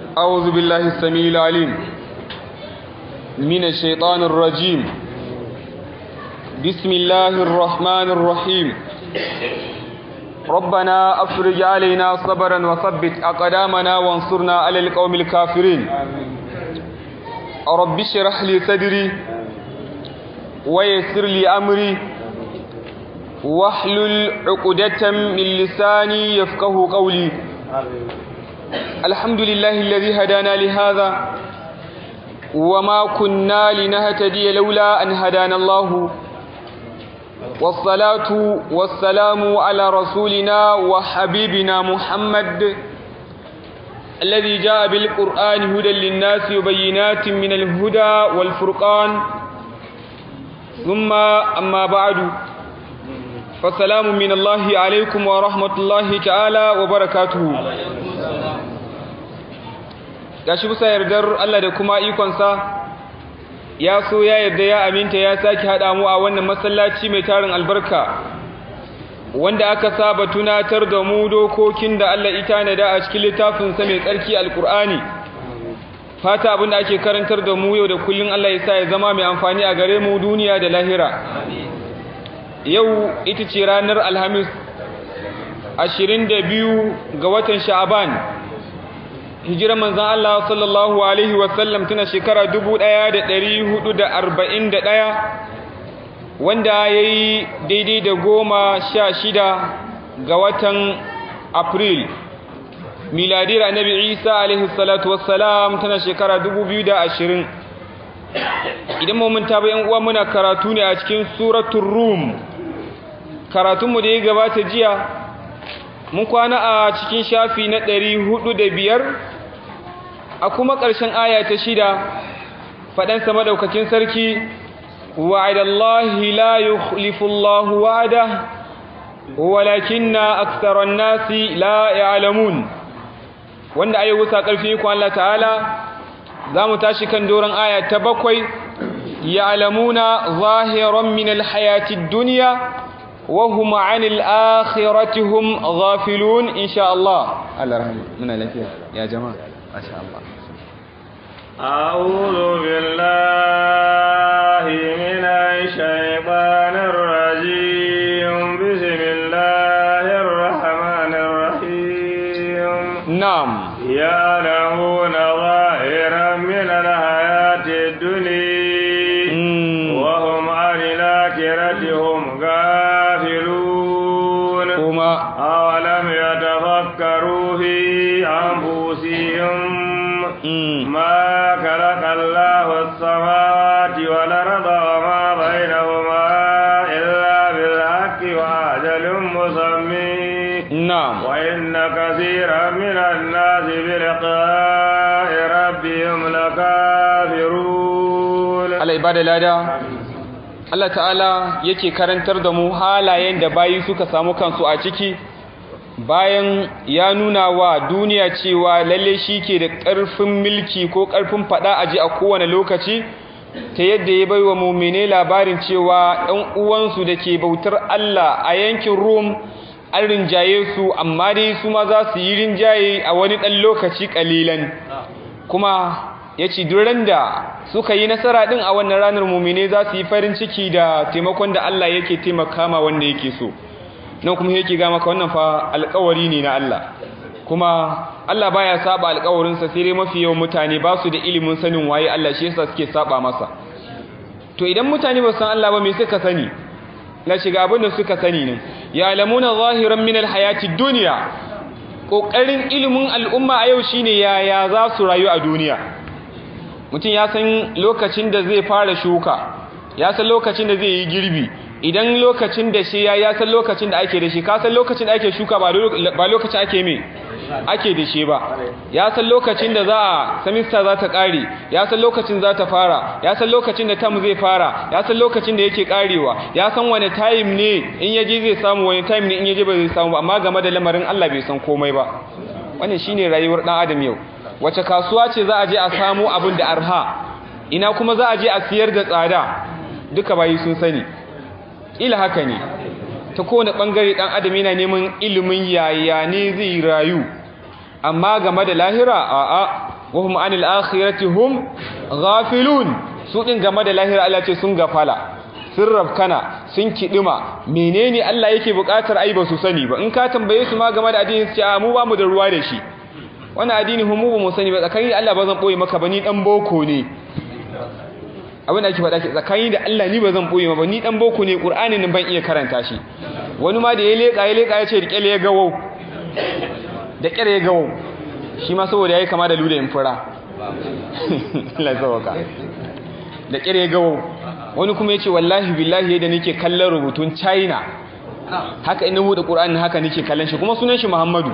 أعوذ بالله السميع العليم من الشيطان الرجيم بسم الله الرحمن الرحيم ربنا أفرج علينا صبرا وثبت أقدامنا وانصرنا على القوم الكافرين رب اشرح لي صدري ويسر لي أمري واحلل عقدة من لساني يفقه قولي الحمد لله الذي هدانا لهذا وما كنا لنهتدي لولا أن هدانا الله والصلاة والسلام على رسولنا وحبيبنا محمد الذي جاء بالقرآن هدى للناس وبينات من الهدى والفرقان ثم أما بعد فالسلام من الله عليكم ورحمة الله تعالى وبركاته gashi bisa yardar Allah da kuma ikonsa ya so ya yarda ya aminta ya sake haɗa mu a wannan masallaci mai tarin albarka wanda aka saba tunatar da mu dokokin da Allah ita na da a cikin littafinsa mai tsarki alkur'ani fata abinda ake karantar da mu yau da kullun Allah ya sa ya zama mai amfani a gare mu duniya da lahira yau ita ce ranar alhamis 22 ga watan sha'aban hijirar manzan Allah sallallahu Alaihi wasallam tana shekara 1441 wanda ya yi daidai da goma sha shida ga watan april miladiyar annabi isa alaihi salatu wassalam tana shekara 2020 idan mummunta bayan uwa muna karatu ne a cikin suratun rum karatunmu da ya gabata jiya mun kwana a cikin shafi na ɗari hudu da biyar a kuma ƙarshen aya ta shida faɗansa maɗaukakin sarki wa'adallahi la yukhlifullahu wa'ada walakinna aktharan nasi la ya'lamun wanda ayi wusa ƙarfi ku Allah ta'ala za mu tashi kan doron aya ta bakwai ya'lamuna zahiran min alhayatid dunya وهم عن الآخرة هم غافلون إن شاء الله الله رحمه من الأفياء يا جماعة ما شاء الله أعوذ بالله من الشيطان الرجيم بسم الله الرحمن الرحيم نعم يعلمون ظاهرا من الحياة الدنيا وهم عن الآخرة هم غافلون كما أولم يتفكروا في أنفسهم ما خلق الله السماوات والأرض وما بينهما إلا بالحق وأجل مسمى نعم وإن كثيرا من الناس بلقاء ربهم لكافرون Allah ibada lada Allah ta'ala yake karantar da mu halayen da bayi suka samu kansu a ciki bayan ya nuna wa duniya cewa lalle shi ke da ƙarfin milki ko ƙarfin faɗa aji a kowane lokaci ta yadda ya bai wa mummine labarin cewa ɗan uwansu da ke bautar Allah a yankin Rum an rinjaye su amma dai su ma za su yi rinjaye a wani ɗan lokaci ƙalilan kuma ya ci duran da suka yi nasara ɗin a wannan ranar mummine za su yi farin ciki da taimakon da Allah yake taimaka ma wanda yake so nan kuma yake ga maka wannan fa alƙawari ne na Allah kuma Allah baya saba alƙawarinsa sai dai mafi yawan mutane ba su da ilimin sanin waye Allah shi yasa suke saba masa to idan mutane ba san Allah ba me suka sani na shiga abin da suka sani ne ya lamuna zahiran min alhayati dunya kokarin ilimin al'umma a yau shine yaya za su rayu a duniya mutum ya san lokacin da zai fara shuka ya san lokacin da zai yi girbi idan lokacin da shi ya ya san lokacin da ake da shi ka san lokacin da ake shuka ba lokacin ake me ake da shi ba ya san lokacin da za a semester za ta kare ya san lokacin za ta fara ya san lokacin da tam zai fara ya san lokacin da yake karewa ya san wani time ne in yaje zai samu wani time ne in yaje ba zai samu ba amma game da lamarin Allah bai san komai ba wannan shine rayuwar dan adam yau wace kasuwa ce za a je a samu abin da arha ina kuma za a je a siyar da tsada duka bayi sun sani ila haka ne ta kowane ɓangare ɗan adam yana neman ilimin yaya ne zai rayu amma game da lahira a'a wa hum anil akhirati hum ghafilun su din game da lahira Allah ce sun gafala sun rafkana sun kidima menene Allah yake bukatar ai ba su sani ba in ka tambaye su ma game da addini su ce a mu ba mu da ruwa da shi wannan addini mu ba mu sani ba tsakanin Allah ba zan boye maka ba ni dan boko ne abin da ake faɗa ke tsakani da Allah ni ba zan boye ma ba ni dan boko ne Qur'ani nan ban iya karanta shi wani ma da ya leka ya leka ya ce rike ya gawo da kyar ya gawo shi ma saboda yayi kama da luda in fura Allah sauka da kyar ya gawo wani kuma yace wallahi billahi yadda nake kallon rubutun China haka ina buɗe Qur'ani haka nake kallon shi kuma sunan shi Muhammadu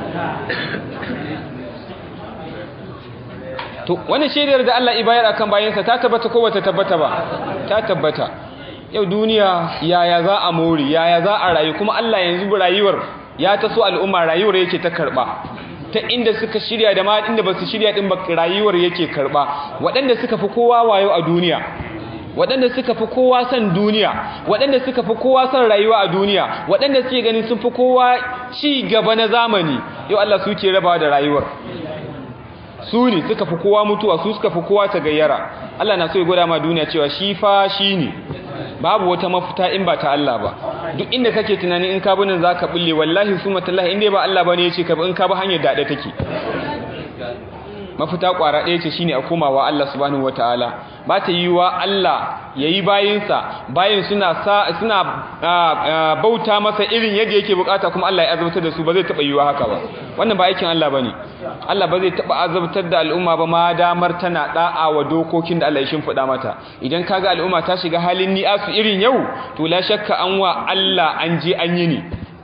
to wani shaidar da Allah ibayar akan bayansa ta tabbata ko bata tabbata ba ta tabbata yau duniya yaya za a mori yaya za a rayu kuma Allah yanzu rayuwar ya taso al'umma rayuwar yake ta karba ta inda suka shirya da ma inda basu shirya din ba rayuwar yake karba waɗanda suka fi kowa wayo a duniya waɗanda suka fi kowa son duniya waɗanda suka fi kowa son rayuwa a duniya waɗanda suke ganin sun fi kowa ci gaba na zamani yau Allah suke rabawa da rayuwar su ne suka fi kowa mutuwa su suka fi kowa ta gayyara Allah na so ya gwada ma duniya cewa shi fa shi ne babu wata mafita in ba ta Allah ba duk inda kake tunani in ka binin za ka bulle wallahi su matallahi inda ba Allah ba ne ya ce ka bi in ka bi hanyar daɗe take mafita ƙwara ɗaya ce shine a komawa Allah subhanahu wataala ba ta yi wa Allah ya yi bayinsa bayin suna suna bauta masa irin yadda yake bukata kuma Allah ya azabtar da su ba zai taɓa yiwa haka ba wannan ba aikin Allah ba ne Allah ba zai taɓa azabtar da al'umma ba ma damar tana ɗa'a wa dokokin da Allah ya shimfiɗa mata idan kaga al'umma ta shiga halin ni'asu irin yau to la shakka an wa Allah an je an yi ne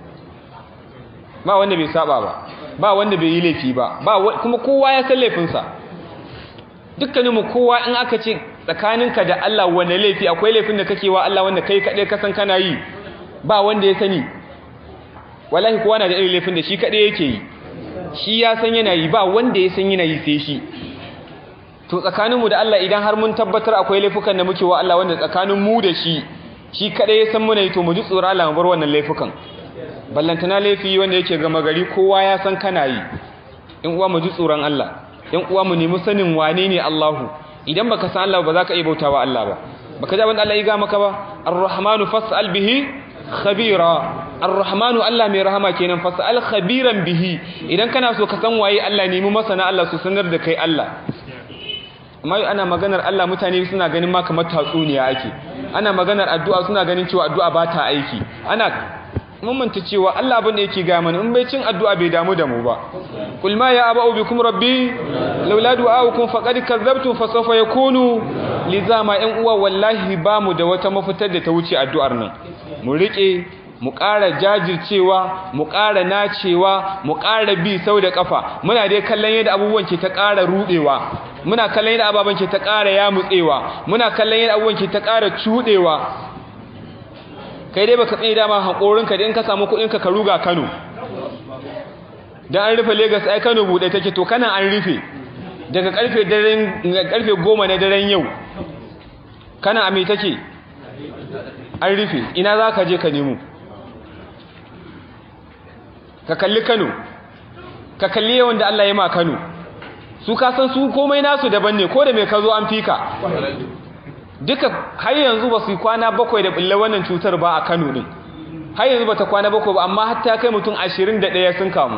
ba wanda bai saba ba ba wanda bai yi laifi ba ba kuma kowa ya san laifinsa dukkaninmu kowa in aka ce tsakaninka da Allah wanda laifi akwai laifin da kake wa Allah wanda kai kaɗai kasan kana yi ba wanda ya sani wallahi kowa na da irin laifin da shi kaɗai yake yi shi ya san yana yi ba wanda ya san yana yi sai shi to tsakaninmu da Allah idan har mun tabbatar akwai laifukan da muke wa Allah wanda tsakanin mu da shi shi kaɗai ya san muna yi to mu ji tsoron Allah mu bar wannan laifukan ballantana laifi wanda yake gama gari kowa ya san kana yi in uwa mu ji tsoron Allah in uwa mu nemi sanin wane ne Allahu idan baka san Allah ba za ka iya bautawa Allah ba baka ji abin Allah ya ga maka ba ar-rahmanu fas'al bihi khabira ar-rahmanu Allah mai rahama kenan fas'al khabiran bihi idan kana so ka san waye Allah nemi masana Allah su sanar da kai Allah amma ana maganar Allah mutane suna ganin ma kamar tatsuniya ake ana maganar addu'a suna ganin cewa addu'a ba ta aiki ana manta cewa Allah abin da yake ga mana in bai cin addu'a bai damu da mu ba kul ma ya aba'u bikum rabbi laula du'aukum faqad kadzabtum fa sawfa yakunu lizama in uwa wallahi ba mu da wata mafitar da ta wuce addu'ar nan mu rike mu ƙara jajircewa mu ƙara nacewa mu ƙara bi sau da ƙafa muna dai kallon yadda abubuwan ke ta ƙara ruɗewa muna kallon yadda ababen ke ta ƙara yamutsewa muna kallon yadda abubuwan ke ta ƙara cuɗewa kai dai baka tsaye dama hankorinka da in ka samu kuɗinka ka ruga Kano dan an rufe Lagos ai Kano bude take to kana an rufe daga karfe daren karfe 10 na daren yau kana a me take an rufe ina za ka je ka nemo ka kalli Kano ka kalli yawan da Allah ya ma Kano su ka san su komai nasu daban ne ko da me ka zo an fika duka har yanzu ba su yi kwana bakwai da bulle wannan cutar ba a Kano din har yanzu ba ta kwana bakwai ba amma hatta kai mutum ashirin da ɗaya sun kamu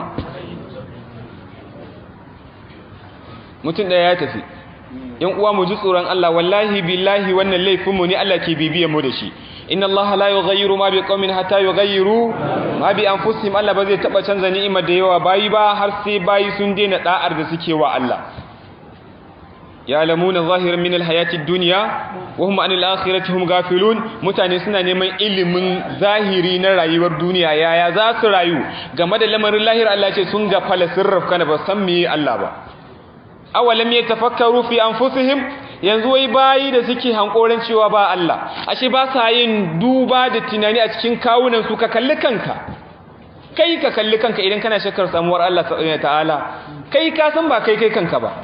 mutum ɗaya ya tafi yan uwa mu ji tsoron Allah wallahi billahi wannan laifinmu ne Allah ke bibiyan mu da shi inna Allah la yughayyiru ma bi qaumin hatta yughayyiru ma bi anfusihim Allah ba zai taba canza ni'imar da yawa bayi ba har sai bayi sun daina da'ar da suke wa Allah ya'lamuna zahiran min alhayati ad-dunya wa hum 'anil akhirati hum ghafilun mutane suna neman ilimin zahiri na rayuwar duniya yaya za su rayu game da lamarin lahir Allah ce sun ga fala sirraf kana ba san me Allah ba awalam yatafakkaru fi anfusihim yanzu wai bayi da suke hankoran cewa ba Allah ashe ba sa yin duba da tunani a cikin kawunan su ka kalli kanka kai ka kalli kanka idan kana shakkar samuwar Allah ta'ala kai ka san ba kai kai kanka ba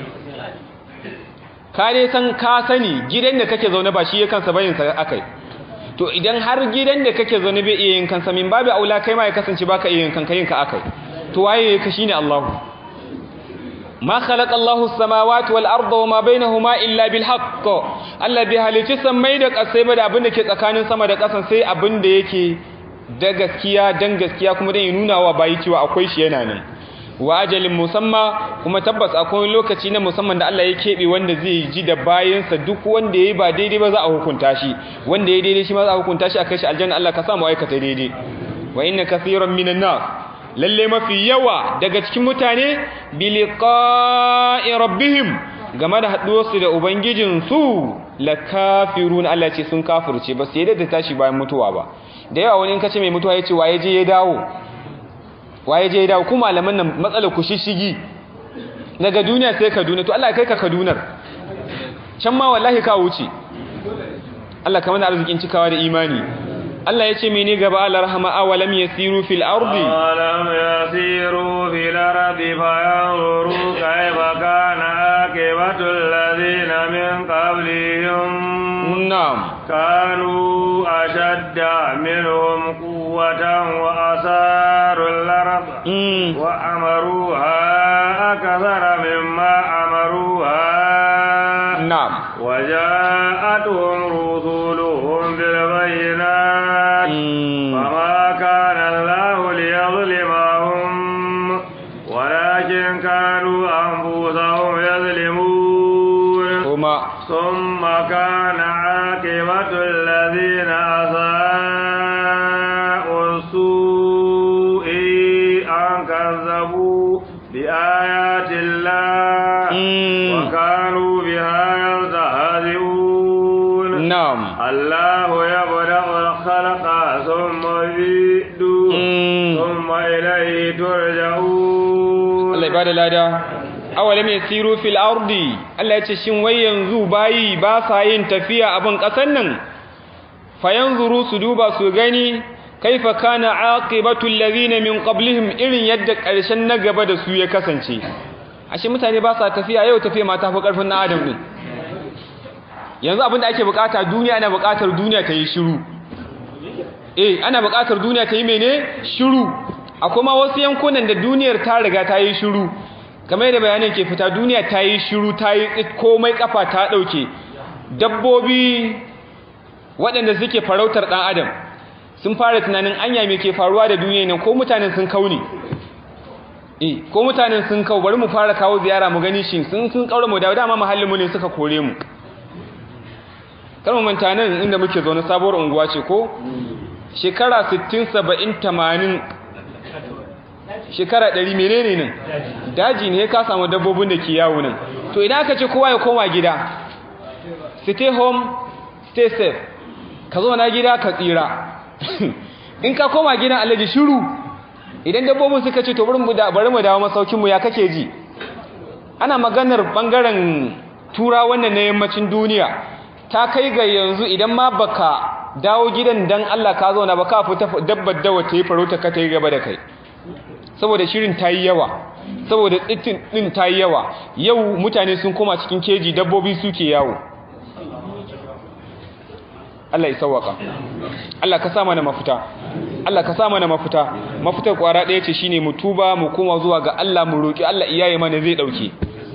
ka dai san ka sani gidan da kake zaune ba shi ya kansa bayin sa akai to idan har gidan da kake zaune bai iya yin kansa min babu aula kai ma ya kasance baka iya yin kanka yin ka akai to waye ka shine Allah ma khalaqa Allahu as-samawati wal arda wama bainahuma illa bil haqq Allah bai halici sammai da kasai ba da abin da ke tsakanin sama da ƙasan sai abin da yake da gaskiya dan gaskiya kuma dan ya nuna wa bayi cewa akwai shi yana nan wa ajalin musamma kuma tabbas akwai lokaci na musamman da Allah ya keɓe wanda zai ji da bayansa duk wanda yayi ba daidai ba za a hukunta shi wanda yayi daidai shi ma za a hukunta shi a kai shi aljanna Allah ka sa mu aikata daidai wa inna kaseeran minan nas lalle mafi yawa daga cikin mutane bi liqa'i rabbihim game da haduwarsu da ubangijin su lakafirun Allah ce sun kafirce ba sai da tashi bayan mutuwa ba da yawa wani in kace mai mutuwa yace waye je ya dawo waye je ya dawo kuma malaman nan matsalar ku shishigi daga duniya sai Kaduna to Allah kai ka Kadunar can ma wallahi ka wuce Allah kamar arzikin cikawa da imani Allah ya ce mene gaba Allah rahama awalam yasiru fil ardi awalam yasiru fil ardi fayanzuru kayfa kana akibatu alladhina min qablihim na'am kanu ashadda minhum quwwatan wa asaru al-ard wa amaruha akthara mimma amaruha na'am وجاءتهم رسلهم بالبينات فما كان الله ليظلمهم ولكن كانوا أنفسهم يظلمون هما ثم كان عاقبة الذين أساءوا السوء أن كذبوا بآيات الله وكانوا بها يستهزئون na'am الله يبدأ الخلق ثم يعيد ثم إليه ترجعون Allah ya bada lada awalam yasiru fil ardi Allah ya ce shin wai yanzu bayi ba sa yin tafiya a ban kasan nan fayanzuru su duba su gani kaifa kana aqibatu alladhina min qablihim irin yadda karshen na gaba da su ya kasance ashe mutane ba sa tafiya yau tafiya ma ta fi karfin na adam din yanzu abinda ake bukata duniya ana bukatar duniya ta yi shiru eh ana bukatar duniya ta yi mene shiru akwai ma wasu yankunan da duniyar ta riga ta yi shiru kamar yadda bayanin ke fita duniya ta yi shiru ta yi komai kafa ta dauke dabbobi waɗanda suke farautar ɗan adam sun fara tunanin anya me ke faruwa da duniya nan ko mutanen sun kauni eh ko mutanen sun kau bari mu fara kawo ziyara mu gani shi sun sun kaura mu da dama mahallin mu ne suka kore mu kalmar manta nan inda muke zaune sabuwar unguwa ce ko shekara 60 70 80 shekara 100 menene nan daji ne ka samu dabbobin da ke yawo nan to idan aka ce kowa ya koma gida stay home stay safe ka zo na gida ka tsira in ka koma gidan alaji shiru idan dabbobin suka ce to bari mu bari mu dawo masaukin mu ya kake ji ana maganar bangaren tura wannan na yammacin duniya ta kai ga yanzu idan ma baka dawo gidan dan Allah ka zauna ba ka fita dabbar dawa ta yi farauta ka ta yi gaba da kai saboda shirin ta yi yawa saboda tsitin din ta yi yawa yau mutane sun koma cikin keji dabbobi suke yawo Allah ya sauwaka Allah ka sa mana mafita Allah ka sa mana mafita mafitar kwara ɗaya ce shine mu tuba mu koma zuwa ga Allah mu roki Allah iyaye mana zai dauke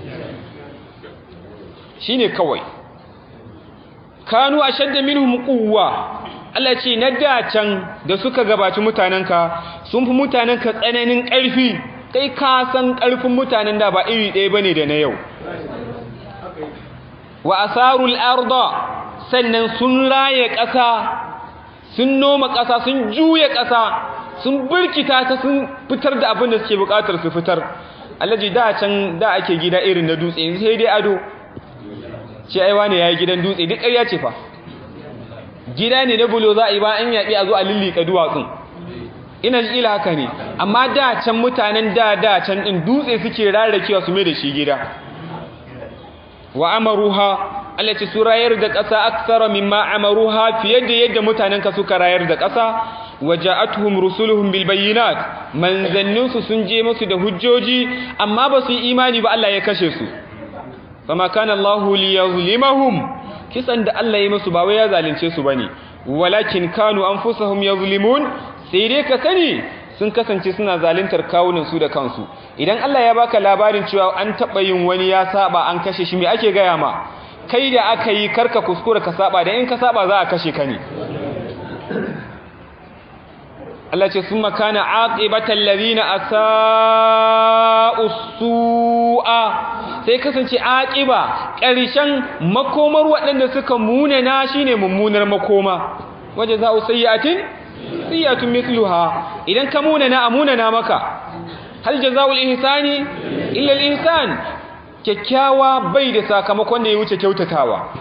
shine kawai kanu ashadda minhum quwwa Allah ce na da can da suka gabaci mutanenka sun fi mutanenka tsananin ƙarfi kai ka san ƙarfin mutanen da ba iri ɗaya bane da na yau wa asarul arda sannan sun raye ƙasa sun noma ƙasa sun juya ƙasa sun birkita ta sun fitar da abin da suke buƙatar su fitar allaji da can da ake gida irin na dutse sai dai ado ce aiwa ne ya yi gidan dutse duk ƙarya ce fa gida ne na bulo za a yi ba an yaɓi a zo a lullika duwatsun ina ji ila haka ne amma da can mutanen da da can ɗin dutse suke rarrakewa su mai da shi gida wa amaruha Allah ce su rayar da ƙasa aksara mimma amaruha fiye da yadda mutanen ka suka rayar da ƙasa waja'atuhum rusuluhum bil bayyinat manzanninsu sun je musu da hujjoji amma ba su yi imani ba Allah ya kashe su fama kana Allahu liyazlimahum kisan da Allah ya musu ba wai ya zalunce su bane walakin kanu anfusahum yazlimun sai dai ka sani sun kasance suna zaluntar kawunan su da kansu idan Allah ya baka labarin cewa an taba yin wani ya saba an kashe shi me ake gaya ma kai da aka yi karka kuskura ka saba da in ka saba za a kashe ka ne Allah ce sun makana aqibatal ladina asa'u su'a sai kasance aqiba ƙarshen makomar waɗanda suka munana shine mummunar makoma waje za'u sayyi'atin sayyi'atun mithluha idan ka munana amunana maka hal jazaa'ul ihsani illa al-ihsan kyakkyawa bai da sakamakon da ya wuce kyautatawa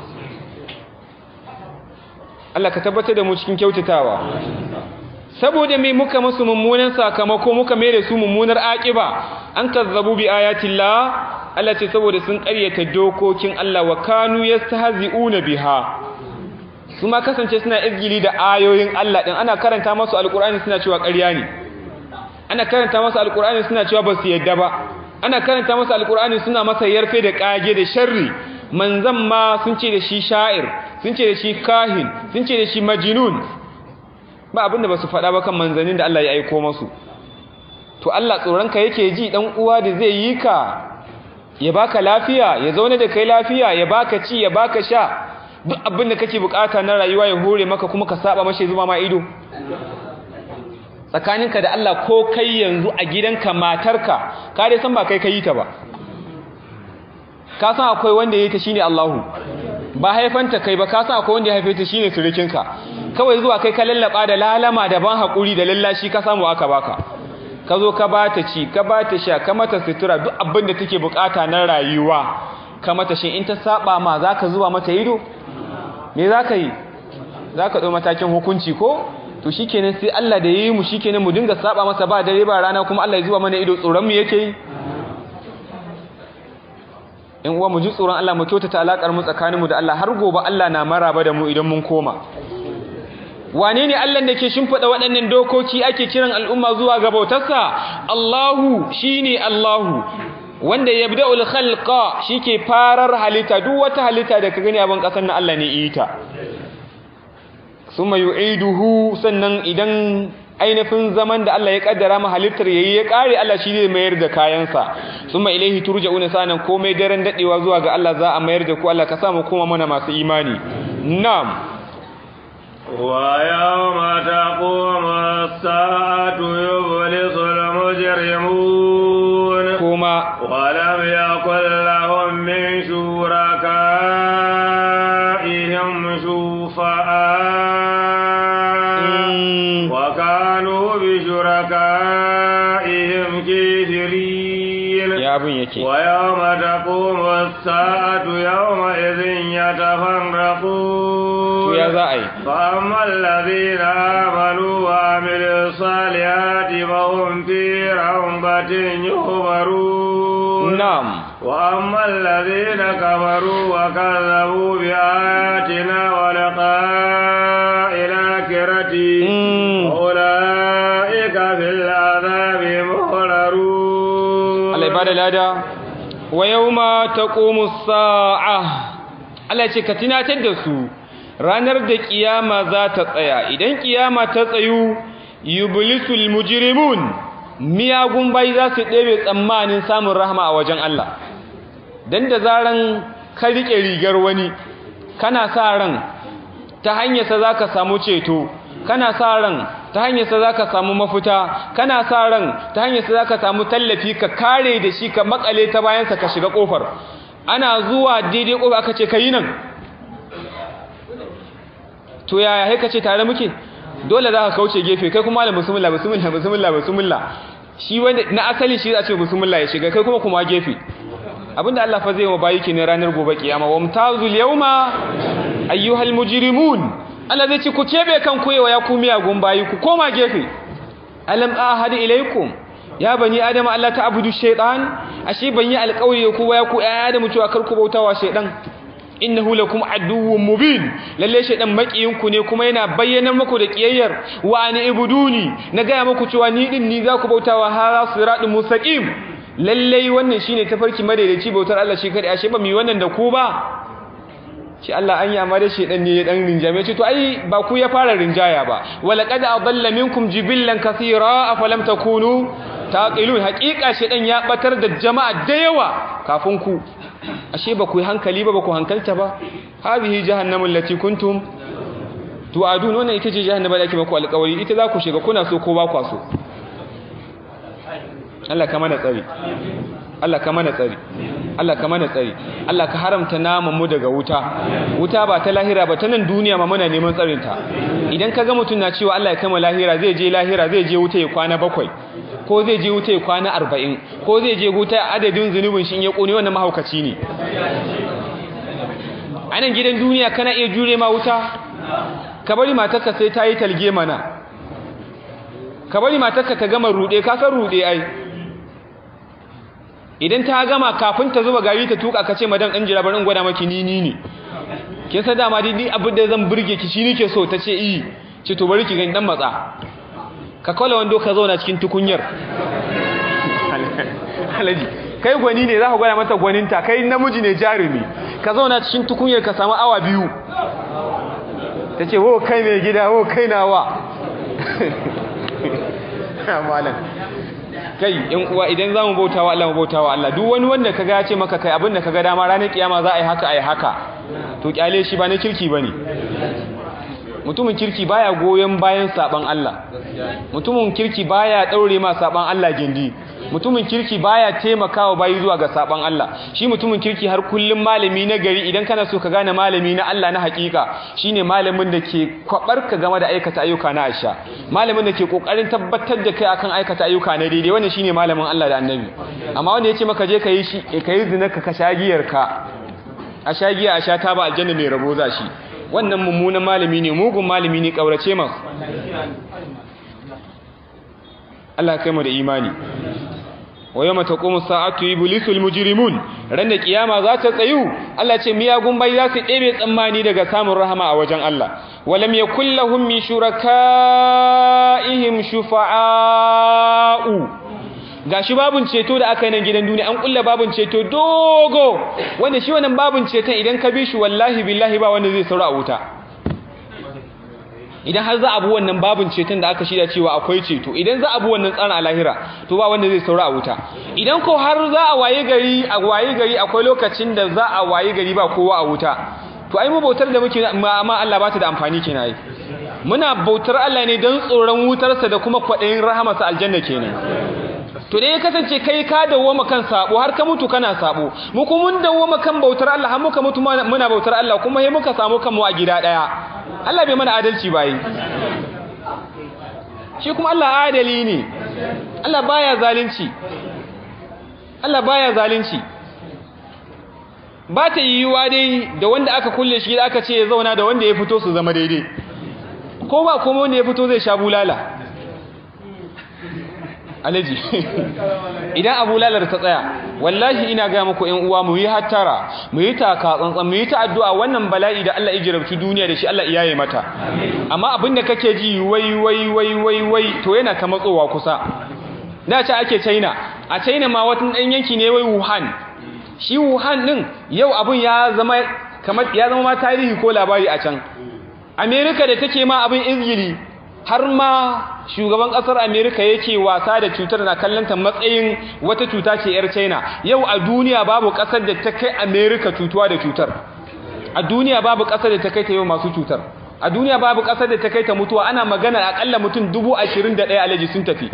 Allah ka tabbatar da mu cikin kyautatawa saboda me muka musu mummunan sakamako muka mai da su mummunar aqiba an kazzabu bi ayatillah Allah ce saboda sun ƙaryata dokokin Allah wa kanu yastahzi'una biha su ma kasance suna izgili da ayoyin Allah din ana karanta masu alqur'ani suna cewa ƙarya ne ana karanta masu alqur'ani suna cewa ba su yadda ba ana karanta masu alqur'ani suna masa yarfe da kage da sharri manzan ma sun ce da shi sha'ir sun ce da shi kahin sun ce da shi majnun ba abinda ba su faɗa ba kan manzannin da Allah ya aiko masu to Allah tsoronka yake ji dan uwa da zai yi ka ya baka lafiya ya zaune da kai lafiya ya baka ci ya baka sha duk abin da kake bukata na rayuwa ya hore maka kuma ka saba mashi zuma ma ido tsakaninka da Allah ko kai yanzu a gidanka matarka ka dai san ba kai kai ta ba ka san akwai wanda ya yi ta shine Allahu ba haifanta kai ba ka san akwai wanda ya haife ta shine surukinka kawai zuwa kai ka lallaba da lalama da ban hakuri da lallashi ka samu aka baka ka zo ka bata ci ka bata sha ka mata sutura duk abin da take bukata na rayuwa ka mata shi in ta saba ma zaka zuwa mata ido me zaka yi zaka dau matakin hukunci ko to shikenan sai Allah da yayi mu shikenan mu dinga saba masa ba dare ba rana kuma Allah ya zuwa mana ido tsoron mu yake yi in uwa mu ji tsoron Allah mu kyautata alakar mu tsakaninmu da Allah har gobe Allah na maraba da mu idan mun koma wane ne Allah da ke shimfiɗa waɗannan dokoki ake kiran al'umma zuwa ga bautarsa Allahu shine Allahu wanda yabda'ul khalqa shike farar halitta duk wata halitta da ka gani a ban kasar na Allah ne ita summa yu'iduhu sannan idan ainihin zaman da Allah ya kaddara ma halittar yayi ya kare Allah shi zai mayar da kayansa summa ilaihi turja'una sanan komai daren dadewa zuwa ga Allah za a mayar da ku Allah ka sa mu koma mana masu imani na'am ويوم تقوم الساعة يبلس المجرمون كما ولم يكن لهم من شركائهم شفعاء وكانوا بشركائهم كافرين يا ابن يكي ويوم تقوم الساعة يومئذ يتفرقون يا زعي فأما الذين آمنوا وعملوا الصالحات فهم في روضة يخبرون نعم وأما الذين كفروا وكذبوا بآياتنا ولقاء الآخرة أولئك في العذاب محضرون الله يبارك لنا ويوم تقوم الساعة Allah ce ka tunatar da su ranar da kiyama za ta tsaya idan kiyama ta tsayu yublisul mujrimun miyagun bai za su ɗebe tsammanin samun rahama a wajen Allah dan da zaran ka rike rigar wani kana sa ran ta hanyar sa zaka samu ceto kana sa ran ta hanyar sa zaka samu mafuta kana sa ran ta hanyar sa zaka samu tallafi ka kare da shi ka makale ta bayan sa ka shiga kofar ana zuwa daidai kofa aka ce kai nan to yaya sai ka ce tare muke dole za ka kauce gefe kai kuma malam bismillah bismillah bismillah bismillah shi wanda na asali shi za ce bismillah ya shiga kai kuma kuma gefe abinda Allah fa zai wa bayi ki ne ranar gobe kiyama wa mutazul yawma ayyuhal mujrimun Allah zai ce ku kebe kan koyewa ya ku miyagun bayi ku koma gefe alam ahad ilaikum ya bani adam Allah ta abudu shaytan ashe ban yi alƙawari ku ba ya ku ayya da mutuwa kar ku bautawa shaytan innahu lakum aduwwun mubin lalle shaytan makiyin ku ne kuma yana bayyana muku da kiyayyar wa ani ibuduni na ga muku cewa ni din ni za ku bautawa hara siratul mustaqim lalle wannan shine tafarki madaidaici bautar Allah shi kadai ashe ba mu yi wannan da ku ba ce Allah an yi amma da shedan ne ya dan rinjame ce to ai ba ku ya fara rinjaya ba wala qad adalla minkum jibillan kaseera afalam takunu taqilun haqiqa shedan ya batar da jama'a da yawa kafin ku ashe ba ku yi hankali ba ba ku hankalta ba hadhihi jahannamu allati kuntum tu'adun wannan ita ce jahannama da ake maku alƙawari ita za ku shiga kuna so ko ba kwa so Allah ka mana tsari Allah ka mana tsari Allah ka mana tsari Allah ka haramta naman mu daga wuta wuta ba ta lahira ba ta nan duniya ma muna neman tsarin ta idan ka ga mutum na cewa Allah ya kama lahira zai je lahira zai je wuta ya kwana bakwai ko zai je wuta ya kwana arba'in ko zai je wuta adadin zunubin shi in ya kone wannan mahaukaci ne a nan gidan duniya kana iya jure ma wuta ka bari matarka sai ta yi talge mana ka bari matarka ta gama rude ka san rude ai idan ta gama kafin ta zuba gari ta tuka ka ce madan ɗan jira bari in gwada maki ni ni ne kin san dama dai abin da zan burge ki shi nake so ta ce i ce to bari ki gani dan matsa ka kawai wando ka zauna cikin tukunyar alaji kai gwani ne za ka gwada mata gwaninta kai namiji ne jarumi ka zauna cikin tukunyar ka samu awa biyu ta ce wo kai mai gida wo kai nawa malam kai yan uwa idan za mu bautawa Allah mu bautawa Allah duk wani wanda kaga ya ce maka kai abinda kaga dama ranar kiyama za a yi haka a yi haka to kyale shi ba na kirki bane mutumin kirki baya goyon bayan saban Allah mutumin kirki baya daure ma saban Allah gindi mutumin kirki baya taimakawa bayi zuwa ga saban Allah shi mutumin kirki har kullum malami na gari idan kana so ka gane malami na Allah na hakika shine malamin da ke kwabarka game da aikata ayyuka na Aisha malamin da ke kokarin tabbatar da kai akan aikata ayyuka na daidai wannan shine malamin Allah da Annabi amma wanda yace maka je kai shi kai zina ka kashagiyar ka a shagiya a sha ta ba aljanna mai rabo za shi wannan mummunan malami ne mugun malami ne kaurace masa Allah kai mu da imani wa yawma taqumu sa'atu iblisul mujrimun ran da kiyama za ta tsayu Allah ce miyagun bai za su ɗebe tsammani daga samun rahama a wajen Allah walam yakul lahum min shurakaihim shufa'a'u gashi babun ceto da aka yi nan gidan duniya an kulla babun ceto dogo wanda shi wannan babun ceton idan ka bi shi wallahi billahi ba wanda zai saura a wuta idan har za a bi wannan babun ceton da aka shirya cewa akwai ceto idan za a bi wannan tsarin alahira to ba wanda zai saura a wuta idan ko har za a waye gari a waye gari akwai lokacin da za a waye gari ba kowa a wuta to ai mu bautar da muke amma Allah ba ta da amfani kenan ai muna bautar Allah ne don tsoron wutarsa da kuma kwaɗayin rahamarsa aljanna kenan to dai ya kasance kai ka dawoma kan sabo har ka mutu kana sabo mu kuma mun dawoma kan bautar Allah har muka mutu muna bautar Allah kuma sai muka samu kanmu a gida daya Allah bai mana adalci bai shi kuma Allah adali ne Allah baya zalunci Allah baya zalunci ba ta yiwuwa dai da wanda aka kulle shi da aka ce ya zauna da wanda ya fito su zama daidai ko ba kuma wanda ya fito zai sha bulala alaji idan abu lalar ta tsaya wallahi ina ga muku ƴan uwa mu yi hattara mu yi taka tsantsan mu yi ta addu'a wannan bala'i da Allah ya jarabci duniya da shi Allah iyaye mata amma abinda kake ji wai wai wai wai wai to yana ta matsowa kusa da ce ake China a China ma wata dan yanki ne wai Wuhan shi Wuhan din yau abun ya zama kamar ya zama ma tarihi ko labari a can America da take ma abin izgili har ma shugaban kasar Amerika yake wasa da cutar na kallanta matsayin wata cuta ce yar China yau a duniya babu kasar da ta kai Amerika cutuwa da cutar a duniya babu kasar da ta kai ta yau masu cutar a duniya babu kasar da ta kai ta mutuwa ana magana akalla mutum 21 alaji sun tafi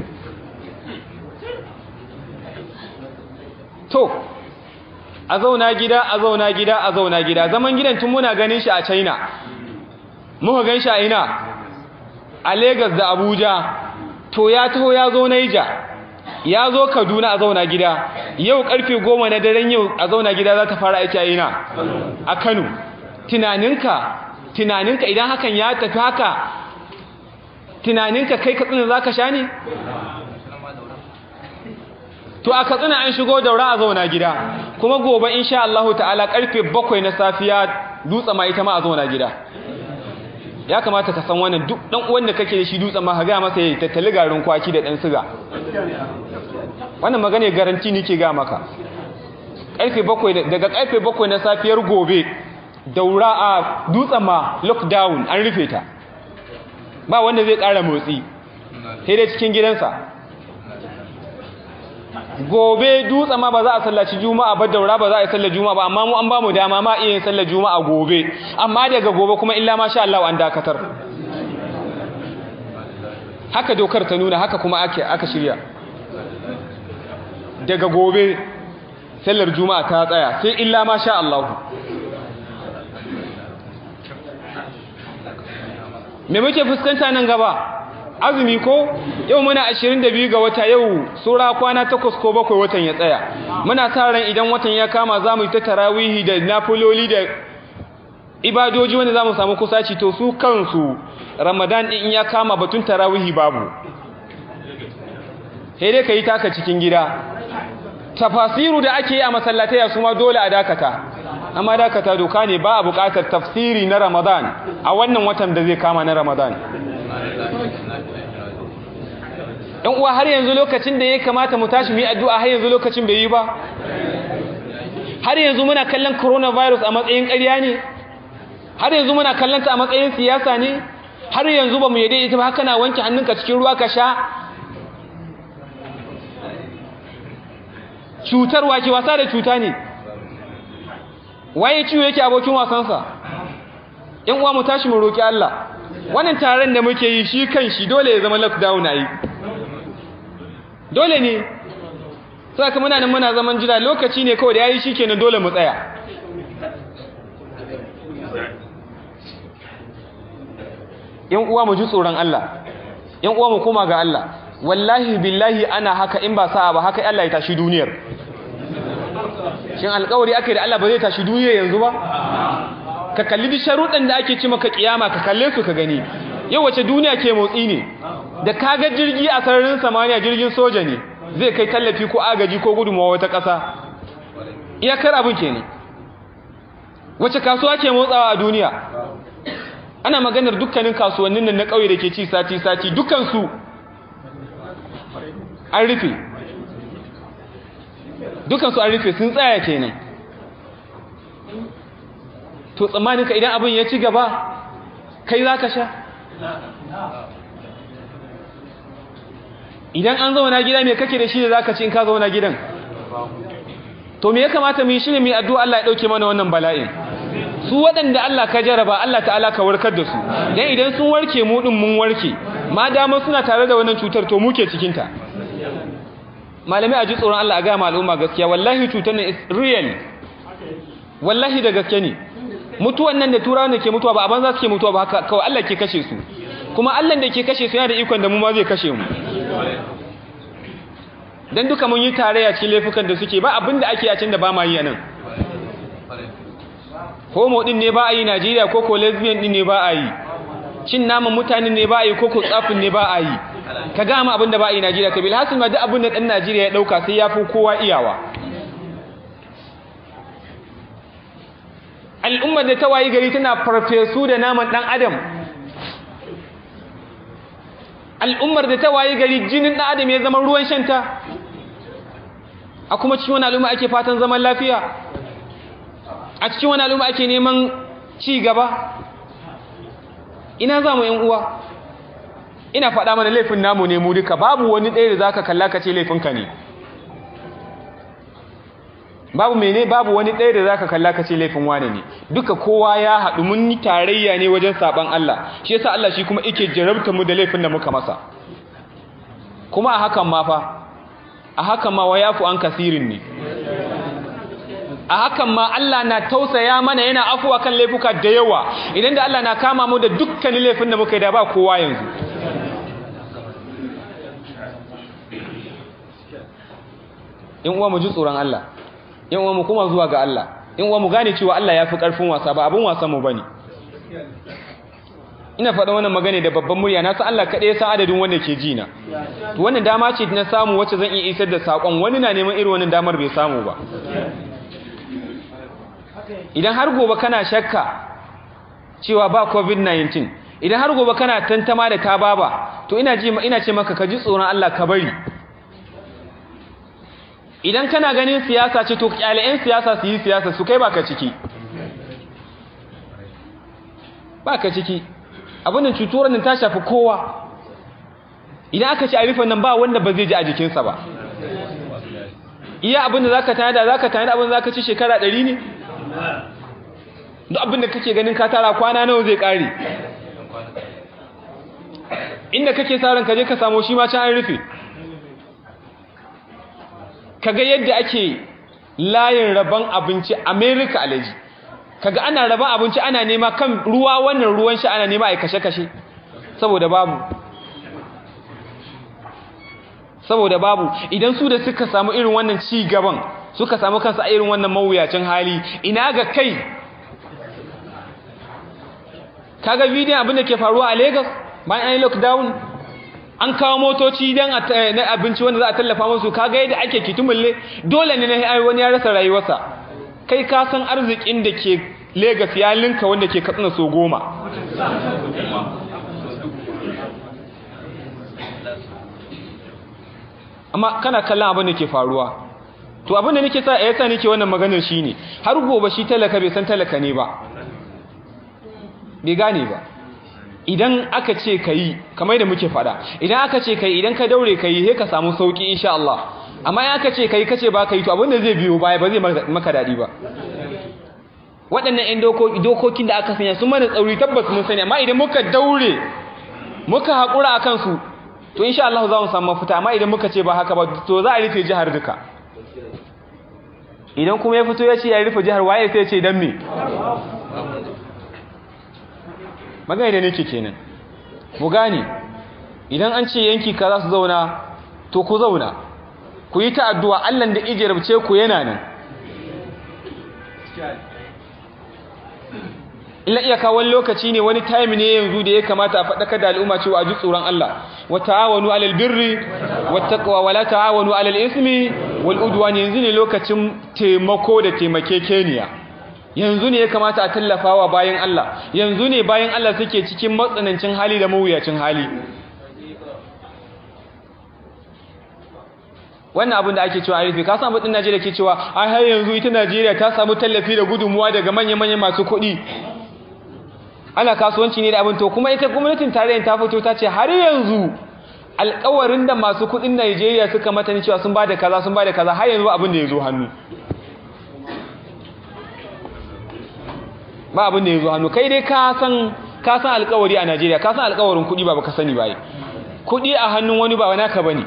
to a zauna gida a zauna gida a zauna gida zaman gidan tun muna ganin shi a China muka gan shi a ina a Legas da Abuja to ya taho ya zo Naija ya zo Kaduna a zauna gida yau karfe goma na daren yau a zauna gida za ta fara aiki a ina a Kano tunaninka tunaninka idan hakan ya tafi haka tunaninka kai katsina za ka sha ne to a katsina an shigo daura a zauna gida kuma gobe insha Allah ta'ala karfe bakwai na safiya dutse ma ita ma a zauna gida ya kamata ka san wannan duk dan uwan da kake da shi dutsen ma ka ga masa yayi tattali garin kwaki da dan siga wannan magana garanti nake ga maka karfe 7 daga karfe 7 na safiyar gobe daura a dutsen ma lockdown an rufe ta ba wanda zai ƙara motsi sai dai cikin gidansa gobe dutse ma ba za a sallaci juma'a ba daura ba za a yi sallar juma'a ba amma mu an ba mu dama ma iya yin sallar juma'a gobe amma daga gobe kuma illa ma sha Allah an dakatar haka dokar ta nuna haka kuma ake aka shirya daga gobe sallar juma'a ta tsaya sai illa ma sha Allah me muke fuskanta nan gaba azumi ko yau muna 22 ga wata yau sura kwana 8 ko 7 watan ya tsaya muna sa ran idan watan ya kama zamu yi ta tarawihi da nafiloli da ibadoji wanda zamu samu kusaci to su kansu ramadan din ya kama batun tarawihi babu sai dai kai taka cikin gida tafasiru da ake yi a masallatai su ma dole a dakata amma dakata doka ne ba a buƙatar tafsiri na ramadan a wannan watan da zai kama na ramadan ɗan uwa har yanzu lokacin da ya kamata mu tashi mu yi addu'a har yanzu lokacin bai yi ba har yanzu muna kallon coronavirus a matsayin ƙarya ne har yanzu muna kallon ta a matsayin siyasa ne har yanzu ba mu yadda ita ba haka na wanke hannunka cikin ruwa ka sha cutarwa ke wasa da cuta ne waye ciwo yake abokin wasansa ‘yan uwa mu tashi mu roƙi Allah wannan taron da muke yi shi kan shi dole ya zama lockdown a yi dole ne saka muna nan muna zaman jira lokaci ne kawai da yayi shikenan dole mu tsaya yan uwa mu ji tsoron Allah yan uwa mu koma ga Allah wallahi billahi ana haka in ba sa'a ba haka Allah ya tashi duniyar shin alƙawari ake da Allah ba zai tashi duniyar yanzu ba ka kalli bi sharuɗan da ake ci maka kiyama ka kalle su ka gani yau wace duniya ke motsi ne da kaga jirgi a sararin samaniya jirgin soja ne zai kai tallafi ko agaji ko gudunmawa wata ƙasa iyakar abin ke ne wace kasuwa ke motsawa a duniya ana maganar dukkanin kasuwannin nan na ƙauye da ke ci sati-sati dukansu an rufe dukansu an rufe sun tsaya kenan to tsammaninka idan abin ya ci gaba kai za ka sha idan an zauna gida me kake da shi da zaka ci in ka zauna gidan to me ya kamata mu yi shine mu addu'a Allah ya dauke mana wannan bala'in su waɗanda Allah ka jaraba Allah ta'ala ka warkar da su dan idan sun warke mu din mun warke ma dama suna tare da wannan cutar to muke cikin ta malami a ji tsoron Allah a ga al'umma gaskiya wallahi cutar nan is real wallahi da gaske ne mutuwan nan da turawan da ke mutuwa ba a banza suke mutuwa ba haka kawai Allah ke kashe su kuma Allah da ke kashe su yana da ikon da mu ma zai kashe mu dan duka mun yi tarayya cikin laifukan da suke ba abinda ake a can da ba ma yi a nan homo din ne ba a yi Najeriya ko ko lesbian din ne ba a yi cin naman mutanen ne ba a yi ko ko tsafin ne ba a yi ka ga mu abinda ba a yi Najeriya kabil hasil ma duk abinda dan Najeriya ya dauka sai ya fi kowa iyawa al'ummar da ta wayi gari tana farfesu da naman dan adam al'ummar da ta wayi gari jinin dan adam ya zama ruwan shanta a kuma cikin wani al'umma ake fatan zaman lafiya a cikin wani al'umma ake neman ci gaba ina za mu uwa ina faɗa mana laifin namu ne mu duka babu wani ɗaya da za ka kalla ka ce laifinka ne babu mene babu wani ɗaya da za ka kalla ka ce laifin wane ne duka kowa ya haɗu mun yi tarayya ne wajen saɓan Allah shi yasa Allah shi kuma ike jarabta mu da laifin da muka masa kuma a hakan ma fa a hakan ma wa yafu an kasirin ne a hakan ma Allah na tausaya mana yana afuwa kan laifuka da yawa idan da Allah na kama mu da dukkanin laifin da muka yi da ba kowa yanzu in uwa mu ji tsoron Allah in uwa mu kuma zuwa ga Allah in uwa mu gane cewa Allah ya fi ƙarfin wasa ba abin wasan mu bane ina faɗa wannan magana da babban murya na san Allah kaɗai ya san adadin wanda ke ji na to wannan dama ce na samu wacce zan iya isar da saƙon wani na neman irin wannan damar bai samu ba idan har gobe kana shakka cewa ba covid-19 idan har gobe kana tantama da ta baba to ina ji ina ce maka ka ji tsoron Allah ka bari idan kana ganin siyasa ce to kyale'en siyasa su yi siyasa su kai baka ciki ba ka ciki abin da cutuwar nan ta shafi kowa idan aka ce a rufe nan ba wanda ba zai ji a jikinsa ba iya abin da za ka tanada za ka tanada abin da za ka ci shekara ɗari ne duk abin da kake ganin ka tara kwana nawa zai ƙare inda kake sa ran ka je ka samu shi ma can an rufe kaga yadda ake layin rabon abinci America alaji kaga ana rabon abinci ana nema kan ruwa wannan ruwan sha ana nema a kashe-kashe saboda babu saboda babu idan su da suka samu irin wannan ci gaban suka samu kansu a irin wannan mawuyacin hali ina ga kai kaga bidiyon abin da ke faruwa a Lagos bayan an yi lockdown an kawo motoci don na abinci wanda za a tallafa musu kaga yadda ake kitumulle dole ne na wani ya rasa rayuwarsa kai ka san arzikin da ke Legas ya linka wanda ke katsina so goma amma kana kallon abin da ke faruwa to abin da nake sa yasa nake wannan maganar shine har gobe shi talaka bai san talaka ne ba bai gane ba idan aka ce ka yi kamar da muke fada idan aka ce ka yi idan ka daure ka yi sai ka samu sauki insha Allah amma in aka ce ka yi ka ce ba ka yi to abinda zai biyo baya ba zai maka daɗi ba waɗannan 'yan dokokin da aka sanya sun mana tsauri tabbas mun sani amma idan muka daure muka haƙura a kansu to insha Allah za mu samu mafita amma idan muka ce ba haka ba to za a rufe jihar duka idan kuma ya fito ya ce ya rufe jihar waye sai ya ce dan me magana da nake kenan mu gane idan an ce yanki ka za su zauna to ku zauna ku yi ta addu'a Allah da ijirabce ku yana nan illa iyaka wani lokaci ne wani time ne yanzu da ya kamata a faɗaka da al'umma cewa a ji tsoron Allah wa ta'awanu alal birri wat taqwa wa la ta'awanu alal ismi wal udwan yanzu ne lokacin taimako da taimakekeniya yanzu ne ya kamata a tallafawa bayan Allah yanzu ne bayan Allah suke cikin matsanancin hali da mawuyacin hali wannan abin da ake cewa a rufe ka san abin Najeriya ke cewa ai har yanzu ita Najeriya ta samu tallafi da gudunmuwa daga manya-manyan masu kuɗi ana kasuwanci ne da abin to kuma ita gwamnatin tarayyar ta fito ta ce har yanzu alƙawarin da masu kuɗin Najeriya suka mata ni cewa sun ba da kaza sun ba da kaza har yanzu abin da ya zo hannu ba abin da ya zo hannu kai dai ka san ka san alƙawari a Najeriya ka san alƙawarin kuɗi ba baka sani ba kuɗi a hannun wani ba naka bane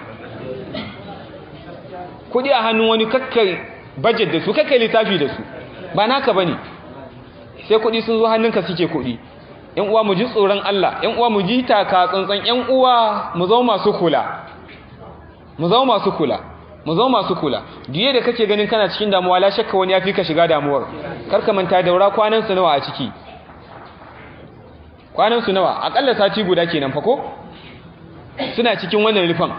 kuɗi a hannun wani kakkai budget da su kakkai lissafi da su ba naka bane sai kuɗi sun zo hannunka suke kuɗi ƴan uwa mu ji tsoron Allah ƴan uwa mu ji taka tsantsan ƴan uwa mu zama masu kula mu zama masu kula mu zama masu kula diye da kake ganin kana cikin damuwa la shakka wani yafi ka shiga damuwar karka manta daura kwanan su nawa a ciki kwanan su nawa akalla sati guda kenan fa ko suna cikin wannan rufan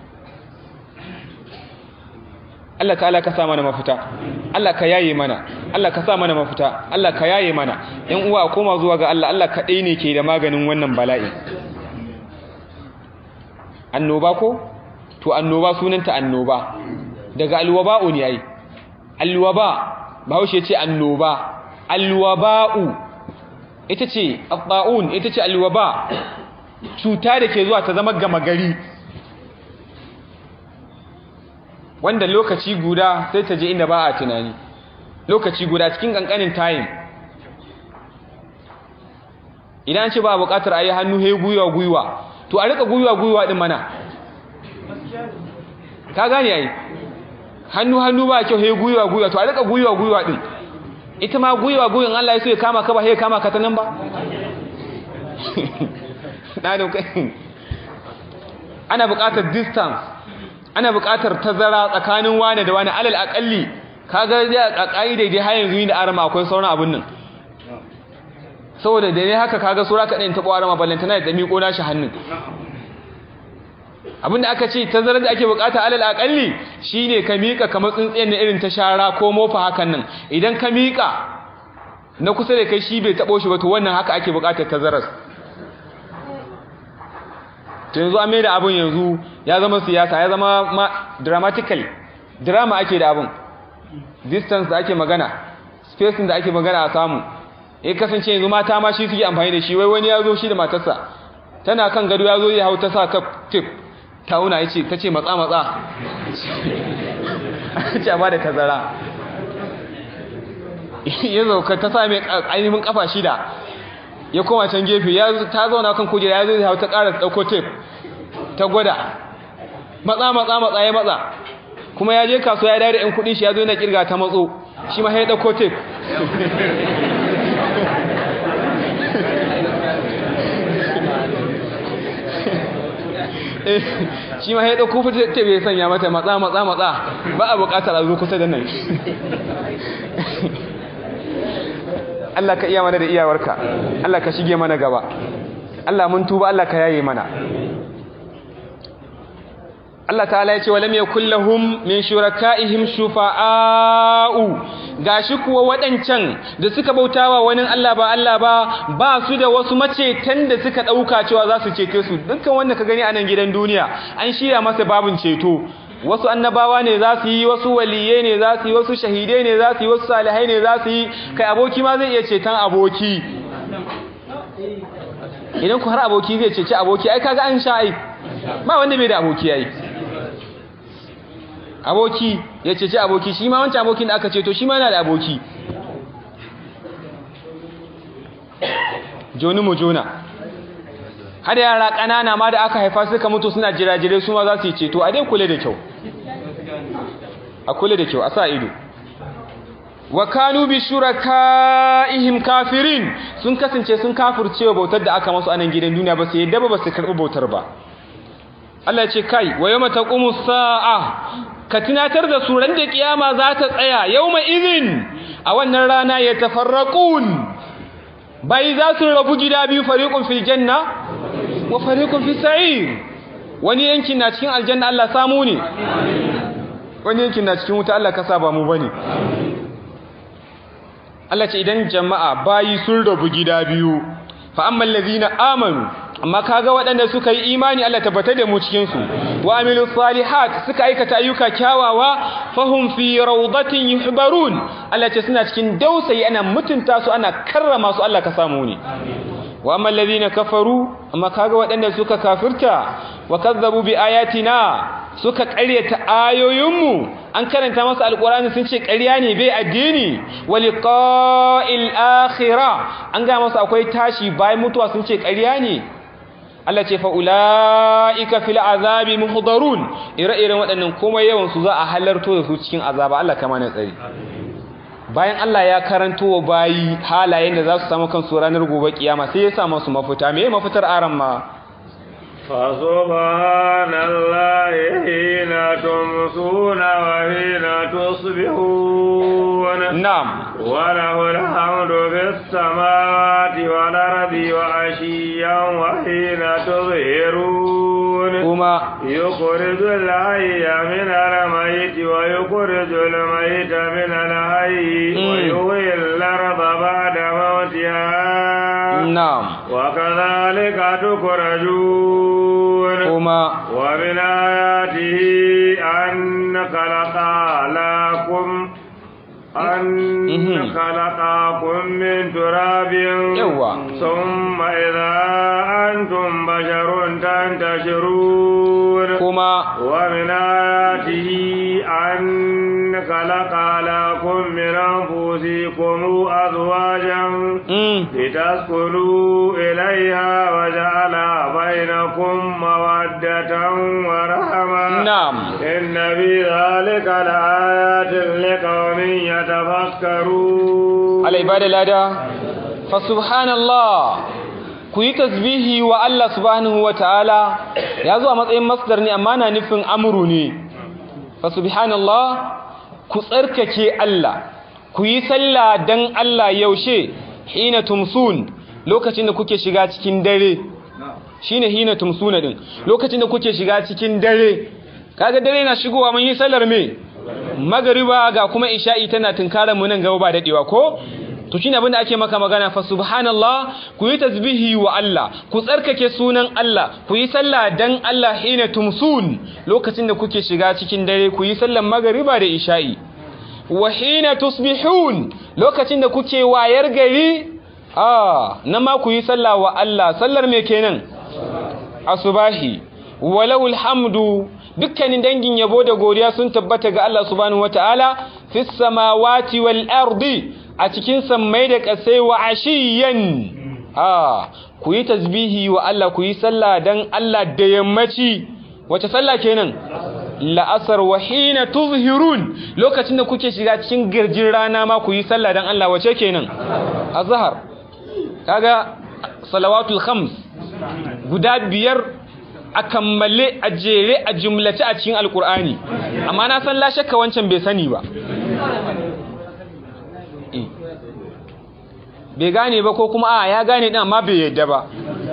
Allah ta'ala ka sa mana mafita Allah ka yaye mana Allah ka sa mana mafita Allah ka yaye mana ɗan uwa koma zuwa ga Allah Allah kaɗai ne ke da maganin wannan bala'i annoba ko to annoba sunanta annoba daga alwaba'u ne ai alwaba bahaushe ce annoba alwaba'u ita ce abba'un ita ce alwaba cuta da ke zuwa ta zama gama gari wanda lokaci guda sai ta je inda ba a tunani lokaci guda cikin kankanin time idan ce ba buƙatar a yi hannu he gwiwa gwiwa to a rika gwiwa gwiwa din mana ka gane ai hannu hannu ba kyau he gwiwa gwiwa to a rika gwiwa gwiwa din ita ma gwiwa gwiwan Allah ya so ya kama ka ba he kama ka ta nan ba ɗanin kai ana buƙatar distance ana buƙatar tazara tsakanin wane da wane alal aƙalli kaga dai a ƙa'idai dai har yanzu da arama akwai sauran abin nan saboda da ne haka kaga sura kaɗai ta ɓwa arama ballantana da miƙo nashi hannun abinda aka ce tazarar da ake buƙata alal aƙalli shine ka miƙa kamar tsintsiyar na irin ta shara ko mofa hakan nan idan ka miƙa na kusa da kai shi bai taɓo shi ba to wannan haka ake buƙatar tazarar to yanzu an maida abin yanzu ya zama siyasa ya zama ma dramatically drama ake da abin distance da ake magana spacing da ake magana a samu ya kasance yanzu mata ma shi suke amfani da shi wai wani ya zo shi da matarsa tana kan gado ya zo ya hau ta sa ta tip ta wuna ya ce ta ce matsa matsa ce ba da tazara ya zauka ta sa mai ainihin kafa shida ya koma can gefe ta zauna kan kujera ya zo ya hau ta ƙara ɗauko tip ta gwada matsa matsa matsa ya matsa kuma ya je kasuwa ya dare ɗan kuɗin shi ya zo yana kirga ta matso shi ma ya ɗauko tip shi ma ya ɗauko fita bai sanya mata matsa matsa matsa ba a buƙatar a zo kusa da nan Allah ka iya mana da iyawarka Allah ka shige mana gaba Allah mun tuba Allah ka yaye mana Allah ta'ala ya ce walam yakul lahum min shuraka'ihim shufa'a'u gashi kuwa wadancan da suka bautawa wani Allah ba Allah ba ba su da wasu macetan da suka dauka cewa za su cece su dukkan wanda ka gani a nan gidan duniya an shirya masa babun ceto wasu annabawa ne za su yi wasu waliyai ne za su yi wasu shahidai ne za su yi wasu salihai ne za su yi kai aboki ma zai iya ceton aboki idan ku har aboki zai ceci aboki ai kaga an sha ai ba wanda bai da aboki ai aboki ya ceci aboki shi ma wancan abokin da aka ceto shi ma yana da aboki joni mu jona har yara ƙanana ma da aka haifa suka mutu suna jirajire su ma za su yi ceto a dai kula da kyau a kula da kyau a sa ido wa kanu bi shuraka'ihim kafirin sun kasance sun kafirce wa bautar da aka masu a nan gidan duniya ba su yadda ba su karɓi bautar ba Allah ya ce kai wa yawma taqumu sa'a ka tunatar da su ran da kiyama za ta tsaya yawma idhin a wannan rana ya tafarraqun bai za su rabu gida biyu fariqun fil janna wa fariqun fis sa'ir wani yankin na cikin aljanna Allah samu ne wani yankin na cikin wuta Allah ka saba mu bane Allah ce idan jama'a bayi sun rabu gida biyu fa ammal ladina amanu amma kaga waɗanda suka yi imani Allah tabbatar da mu cikin su wa amilus salihat suka aikata ayyuka kyawawa fahum fi rawdatin yuhbarun Allah ce suna cikin dausayi ana mutunta su ana karrama su Allah ka samu ne wa ammal ladina kafaru amma kaga waɗanda suka kafirta wa kazzabu bi ayatina suka ƙaryata ayoyinmu an karanta masa alƙur'ani sun ce ƙarya ne bai addini wa liqa'il akhirah an ga masa akwai tashi bayan mutuwa sun ce ƙarya ne Allah ce fa ulaika fil azabi muhdarun ire-iren waɗannan komai yawan su za a halarto da su cikin azaba Allah kama na tsari bayan Allah ya karanto wa bayi halayen da za su samu kansu ranar gobe kiyama sai ya sa masu mafita me mafitar aran ma فسبحان الله حين تمسون وحين تصبحون نعم وله الحمد في السماوات والأرض وعشيا وحين تظهرون كما يخرج الحي من الميت ويخرج الميت من الحي مم. ويحيي الأرض بعد موتها نعم وكذلك تخرجون كما ومن آياته أن خلق لكم أن مهم. خلقكم من تراب يوا. ثم إذا أنتم بشر تنتشرون كما ومن آياته أن خلق لكم من أنفسكم أزواجا مم. لتسكنوا إليها وجعل بينكم مودة ورحمة نعم إن في ذلك لآيات لقوم يتفكرون على ibada lada fa subhanallah ku yi tasbihi wa Allah subhanahu wa ta'ala ya zo a matsayin masdar ne amma na nufin amru ne fa subhanallah ku tsarkake Allah ku yi sallah dan Allah yaushe hina tumsun lokacin da kuke shiga cikin dare shine hina tumsuna din lokacin da kuke shiga cikin dare kaga dare na shigowa mun yi sallar me magariba ga kuma isha'i tana tunkarar mu nan gaba ba dadewa ko to shine abin da ake maka magana fa subhanallah ku yi tasbihi wa Allah ku tsarkake sunan Allah ku yi sallah dan Allah hina tumsun lokacin da kuke shiga cikin dare ku yi sallar magariba da isha'i wa hina tusbihun lokacin da kuke wayar gari a na ma ku yi sallah wa Allah sallar me kenan asubahi walau alhamdu dukkanin dangin yabo da godiya sun tabbata ga Allah subhanahu wataala fis samawati wal ardi a cikin sammai da kasai wa ashiyan a ku yi tasbihi wa Allah ku yi sallah dan Allah da yammaci wace sallah kenan la'asar wa hina tuzhirun lokacin da kuke shiga cikin girjin rana ma ku yi sallah dan Allah wace kenan azhar kaga salawatul khams guda biyar a kammale a jere a jumlace a cikin alkur'ani amma na san la shakka wancan bai sani ba bai gane ba ko kuma a ya gane din amma bai yadda ba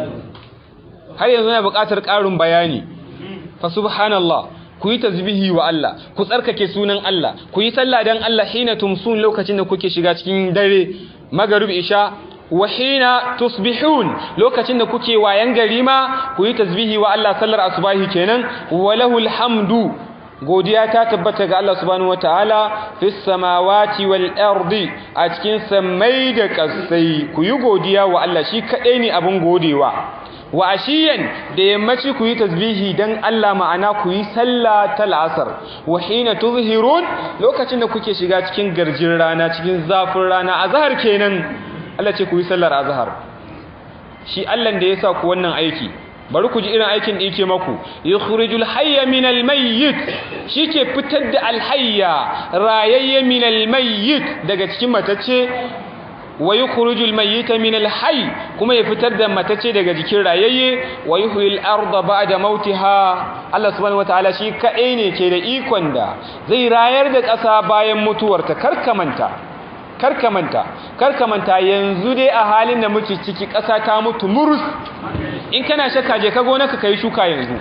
har yanzu na buƙatar ƙarin bayani fa subhanallah ku yi tasbihi wa Allah ku tsarkake sunan Allah ku yi sallah dan Allah hina tumsun lokacin da kuke shiga cikin dare magarib isha wa hina tusbihun lokacin da kuke wayan gari ma ku yi tasbihi wa Allah sallar asubahi kenan walahul hamdu godiya ta tabbata ga Allah subhanahu wataala fis samawati wal ardi a cikin samai da kasai ku yi godiya wa Allah shi kadai ne abun godewa wa ashiyan da yammaci ku yi tasbihi dan Allah ma'ana ku yi sallah ta la'asar wa hina tuzhirun lokacin da kuke shiga cikin garjin rana cikin zafin rana azhar kenan Allah ce ku yi sallar azhar shi Allah da ya sa ku wannan aiki bari ku ji irin aikin da yake maku yukhrijul hayya minal mayyit shike fitar da alhayya rayayye minal mayyit daga cikin matacce wa yukhrijul mayyita minal hayy kuma ya fitar da matacce daga jikin rayayye wa yuhyil arda ba'da mautiha Allah subhanahu wataala shi kadai ne ke da ikon da zai rayar da ƙasa bayan mutuwarta karkamanta karkamanta karkamanta yanzu dai a halin da muke ciki ƙasa ta mutu murus in kana shakka je ka gonaka kai shuka yanzu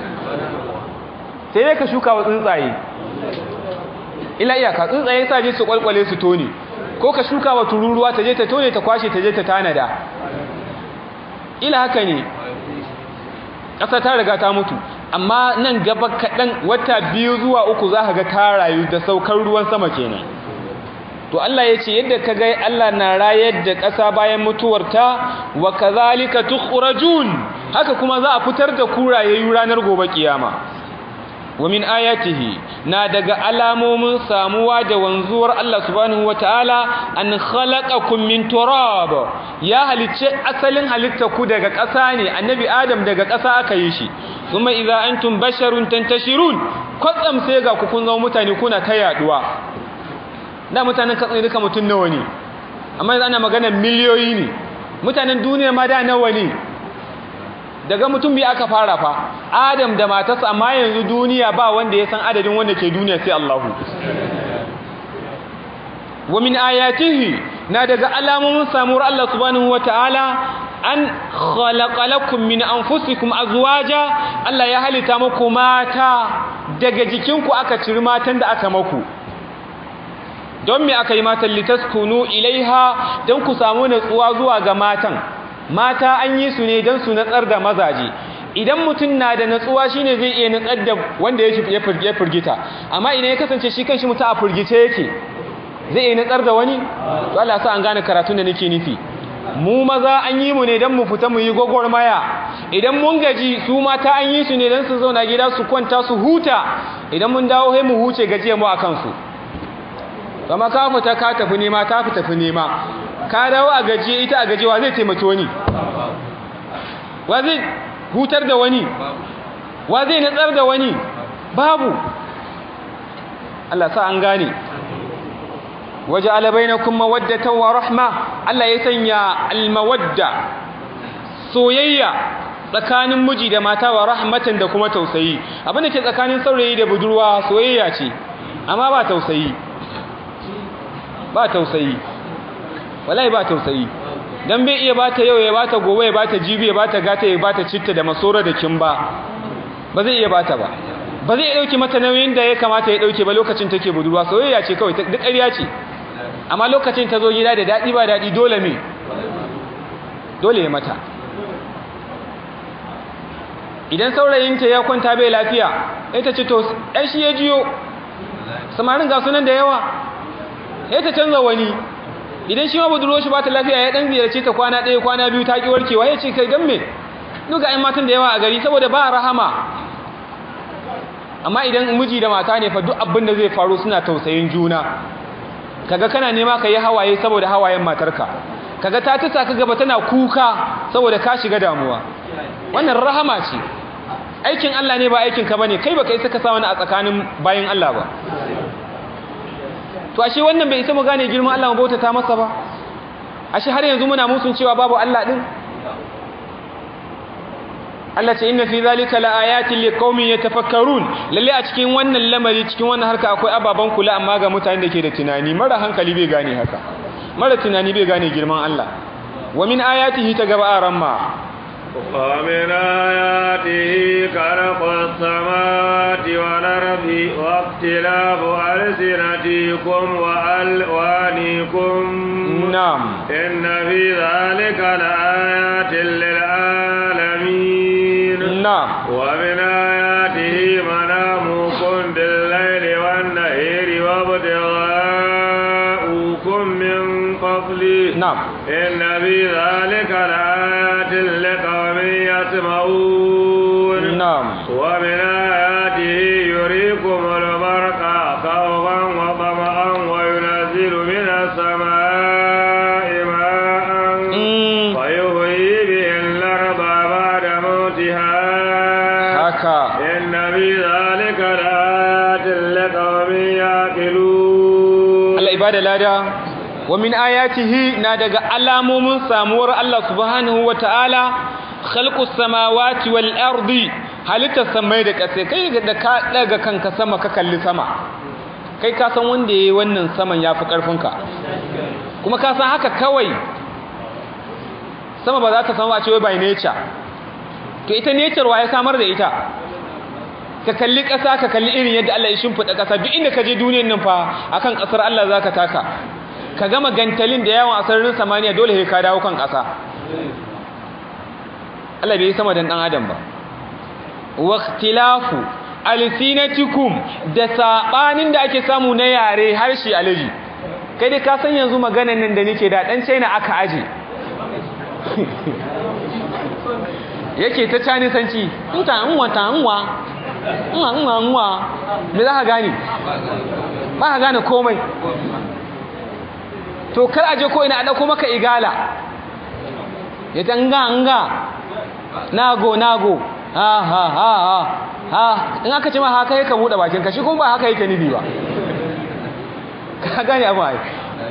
sai dai ka shuka wa tsuntsaye ila iyaka tsuntsaye sa je su kwalkwale su tone ko ka shuka wa tururuwa ta je ta tone ta kwashe ta je ta tanada ila haka ne ƙasa ta riga ta mutu amma nan gaba kaɗan wata biyu zuwa uku za ka ga ta rayu da saukar ruwan sama kenan to Allah ya ce yadda ka ga Allah na rayar da ƙasa bayan mutuwarta wa kazalika tukhrajun haka kuma za a fitar da kurayayyu ranar gobe kiyama wa min ayatihi na daga alamomin samuwa da wanzuwar Allah subhanahu wataala an khalaqakum min turab ya halicce asalin halitta ku daga ƙasa ne annabi adam daga ƙasa aka yi shi kuma idza antum basharun tantashirun kwatsam sai ga ku kun zama mutane kuna ta yaduwa da mutanen katsayi duka mutum nawa ne amma yanzu ana magana miliyoyi ne mutanen duniya ma da nawa ne daga mutum biyu aka fara fa adam da matarsa amma yanzu duniya ba wanda ya san adadin wanda ke duniya sai Allahu wa min ayatihi na daga alamomin samuwar Allah subhanahu wataala an khalaqa lakum min anfusikum azwaja Allah ya halitta muku mata daga jikinku aka ciri matan da aka maku don me aka yi matan litaskunu ilaiha don ku samu natsuwa zuwa ga matan mata an yi su ne don su natsar da mazaje idan mutum na da natsuwa shine zai iya natsar da wanda ya firgita amma idan ya kasance shi kanshi mutum a firgice yake zai iya natsar da wani to Allah sa an gane karatun da nake nufi mu maza an yi mu ne don mu fita mu yi gwagwarmaya idan mun gaji su mata an yi su ne don su zauna gida su kwanta su huta idan mun dawo sai mu huce gajiya mu a kansu kama ka fita ka tafi nema ta fi tafi nema ka dawo a gaji ita a gajiwa zai taimaki wani wa zai hutar da wani wa zai natsar da wani babu Allah sa an gane waje alabainakum mawaddatan wa rahma Allah ya sanya almawadda soyayya tsakanin miji da mata wa rahmatan da kuma tausayi abin da ke tsakanin saurayi da budurwa soyayya ce amma ba tausayi ba tausayi wallahi ba tausayi dan bai iya bata yau ya bata gobe ya bata jibi ya bata gata ya bata citta da masora da kimba ba zai iya bata ba ba zai dauke mata nauyin da ya kamata ya dauke ba lokacin take budurwa soyayya ce kawai duk ƙarya ce amma lokacin ta zo gida da dadi ba dadi dole me dole ya mata idan saurayinta ya kwanta bai lafiya ita ce to ɗan shi ya jiyo samarin ga sunan da yawa ya ta canza wani idan shi ma budurwar shi ba ta lafiya ya dan ziyarce ta kwana ɗaya kwana biyu ta ki warkewa ya ce kai dan me duka ai matan da yawa a gari saboda ba rahama amma idan miji da mata ne fa duk abin da zai faru suna tausayin juna kaga kana nema ka yi hawaye saboda hawayen matarka kaga ta tasa ka gaba tana kuka saboda ka shiga damuwa wannan rahama ce aikin Allah ne ba aikin ka bane kai baka isa ka sa wani a tsakanin bayin Allah ba to ashe wannan bai isa mu gane girman Allah mu bautata masa ba ashe har yanzu muna musun cewa babu Allah din Allah ce inna fi zalika laayatin liqaumin yatafakkarun lalle a cikin wannan lamari cikin wannan harka akwai ababan kula amma ga mutanen da ke da tunani mara hankali bai gane haka mara tunani bai gane girman Allah wa min ayatihi ta gaba aramma ومن آياته خلق السماوات والأرض واختلاف ألسنتكم وألوانكم نعم إن في ذلك لآيات للعالمين نعم ومن آياته منامكم بالليل والنهار وابتغاؤكم من فضله نعم إن في ذلك لآيات لقوم يسمعون نعم ومن آياته يريكم البرق خوفا وطمعا وينزل من السماء ماء Mm, ويحيي به الأرض بعد موتها haka إن في ذلك لآيات لقوم يعقلون Allah ibada lada wa min ayatihi na daga alamomin samuwar Allah subhanahu wa ta'ala khalqus samawati wal ardi halitta samai da ƙasa kai da ka daga kanka sama ka kalli sama kai ka san wanda yayi wannan saman yafi karfinka kuma ka san haka kawai sama ba za ta samu a ce wai by nature to ita nature wa ya samar da ita ka kalli ƙasa ka kalli irin yadda Allah ya shimfiɗa ƙasa duk inda ka je duniyar nan fa akan ƙasar Allah za ka taka ka gama gantalin da yawan asarin samaniya dole sai ka dawo kan ƙasa Allah bai yi sama dan ɗan adam ba waqtilafu alsinatikum da sabanin da ake samu na yare harshe alaji kai dai ka san yanzu maganan nan da nake da dan China aka aje yake ta canisanci inta nwa ta nwa nwa nwa nwa me za ka gane ba ka gane komai to kar aje ko ina a dauko maka igala ya tanga nga nago nago ha ha ha ha ha in aka ce ma haka yake bude bakin ka shi kuma ba haka yake nufi ba ka gane abu ai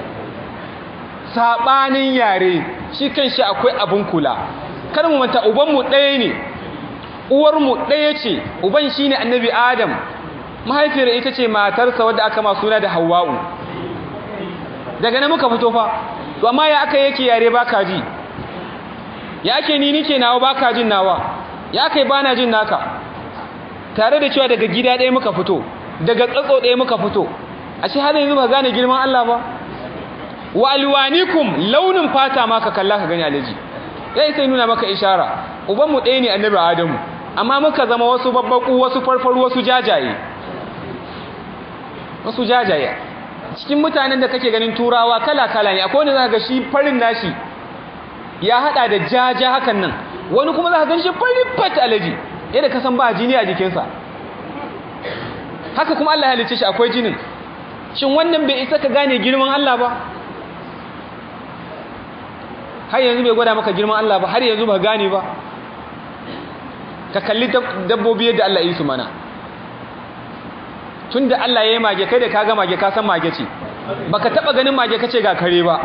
sabanin yare shi kanshi akwai abun kula kar mu manta uban mu ɗaya ne uwar mu ɗaya ce uban shine annabi adam mahaifiyar ita ce matarsa wadda aka ma suna da hawwa'u daga nan muka fito fa to amma ya aka yake yare baka ji ya ake ni nike nawa baka jin nawa ya kai bana jin naka tare da cewa daga gida ɗaya muka fito daga tsatso ɗaya muka fito ashe har yanzu ba gane girman Allah ba wa alwanikum launin fata ma ka kalla ka gani alaji sai sai nuna maka ishara uban mu ɗaya ne annabi Adamu amma muka zama wasu babbaku wasu farfaru wasu jajaye wasu jajaye cikin mutanen da kake ganin turawa kala kala ne akwai wanda zaka ga shi farin nashi ya hada da jaja hakan nan wani kuma zaka gan shi farin fat alaji yadda ka san ba jini a jikinsa haka kuma Allah ya halicce shi akwai jinin shin wannan bai isa ka gane girman Allah ba har yanzu bai gwada maka girman Allah ba har yanzu ba gane ba ka kalli dabbobi yadda Allah yi su mana tunda Allah ya yi mage kai da ka ga mage ka san mage ce baka taba ganin mage kace ga kare ba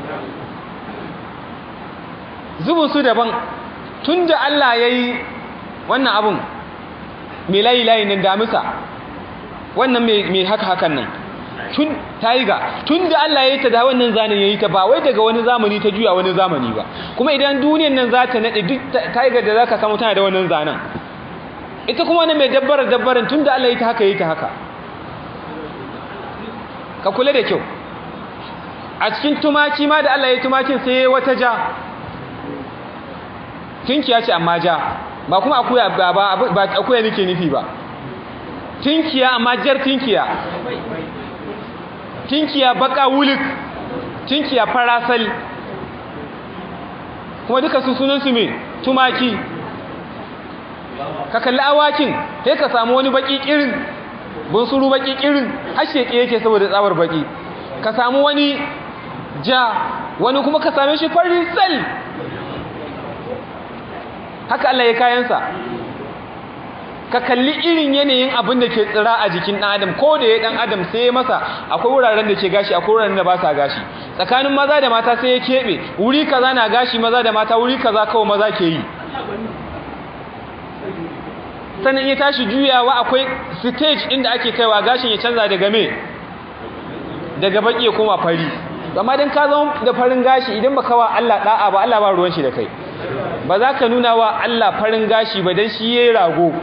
zubin su daban tunda Allah ya yi wannan abun mai layi layi nan damisa wannan mai haka hakan nan tun taiga tun da Allah ya yi ta da wannan zanen ya yi ta ba wai daga wani zamani ta juya wani zamani ba kuma idan duniyan nan za ta naɗe duk taiga da za ka samu tana da wannan zanen ita kuma wani mai dabbarar dabbarin tun da Allah ya yi ta haka ya yi ta haka ka kula da kyau a cikin tumaki ma da Allah ya yi tumakin sai ya yi wata ja tinkiya ce amma ja ba kuma akuya ba ba akuya nake nufi ba tinkiya amma jar tinkiya tinkiya baka wulik tinkiya farasal kuma duka su sunan su me tumaki ka kalli awakin sai ka samu wani baki kirin bunsuru baki kirin har sheke yake saboda tsabar baki ka samu wani ja wani kuma ka same shi fari sal haka Allah ya kayansa ka kalli irin yanayin abin da ke tsira a jikin ɗan adam ko da ya ɗan adam sai masa akwai wuraren da ke gashi akwai wuraren da ba sa gashi tsakanin maza da mata sai ya keɓe wuri kaza na gashi maza da mata wuri kaza kawai maza ke yi sannan ya tashi juyawa akwai stage inda ake kaiwa gashin ya canza daga me daga baki ya koma fari amma dan ka zama da farin gashi idan baka wa Allah da'a ba Allah ba ruwan shi da kai ba za ka nuna wa Allah farin gashi ba dan shi yayi rago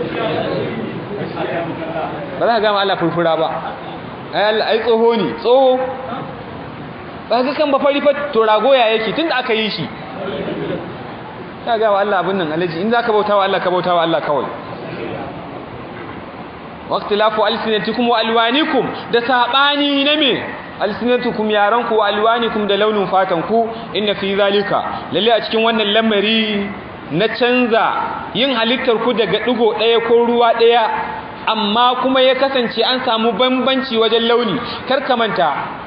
ba za ka gama Allah furfura ba ai Allah ai tsoho ne tsoho ba ka kan ba fari fa to rago ya yake tunda aka yi shi ka ga wa Allah abin nan alaji in zaka bauta wa Allah ka bauta wa Allah kawai waqtilafu alsinatikum wa alwanikum da sabani na me alsinatukum yaranku wa alwanikum da launin fatan ku inna fi zalika lalle a cikin wannan lamari na canza yin halittar ku daga digo daya ko ruwa daya amma kuma ya kasance an samu bambanci wajen launi kar ka manta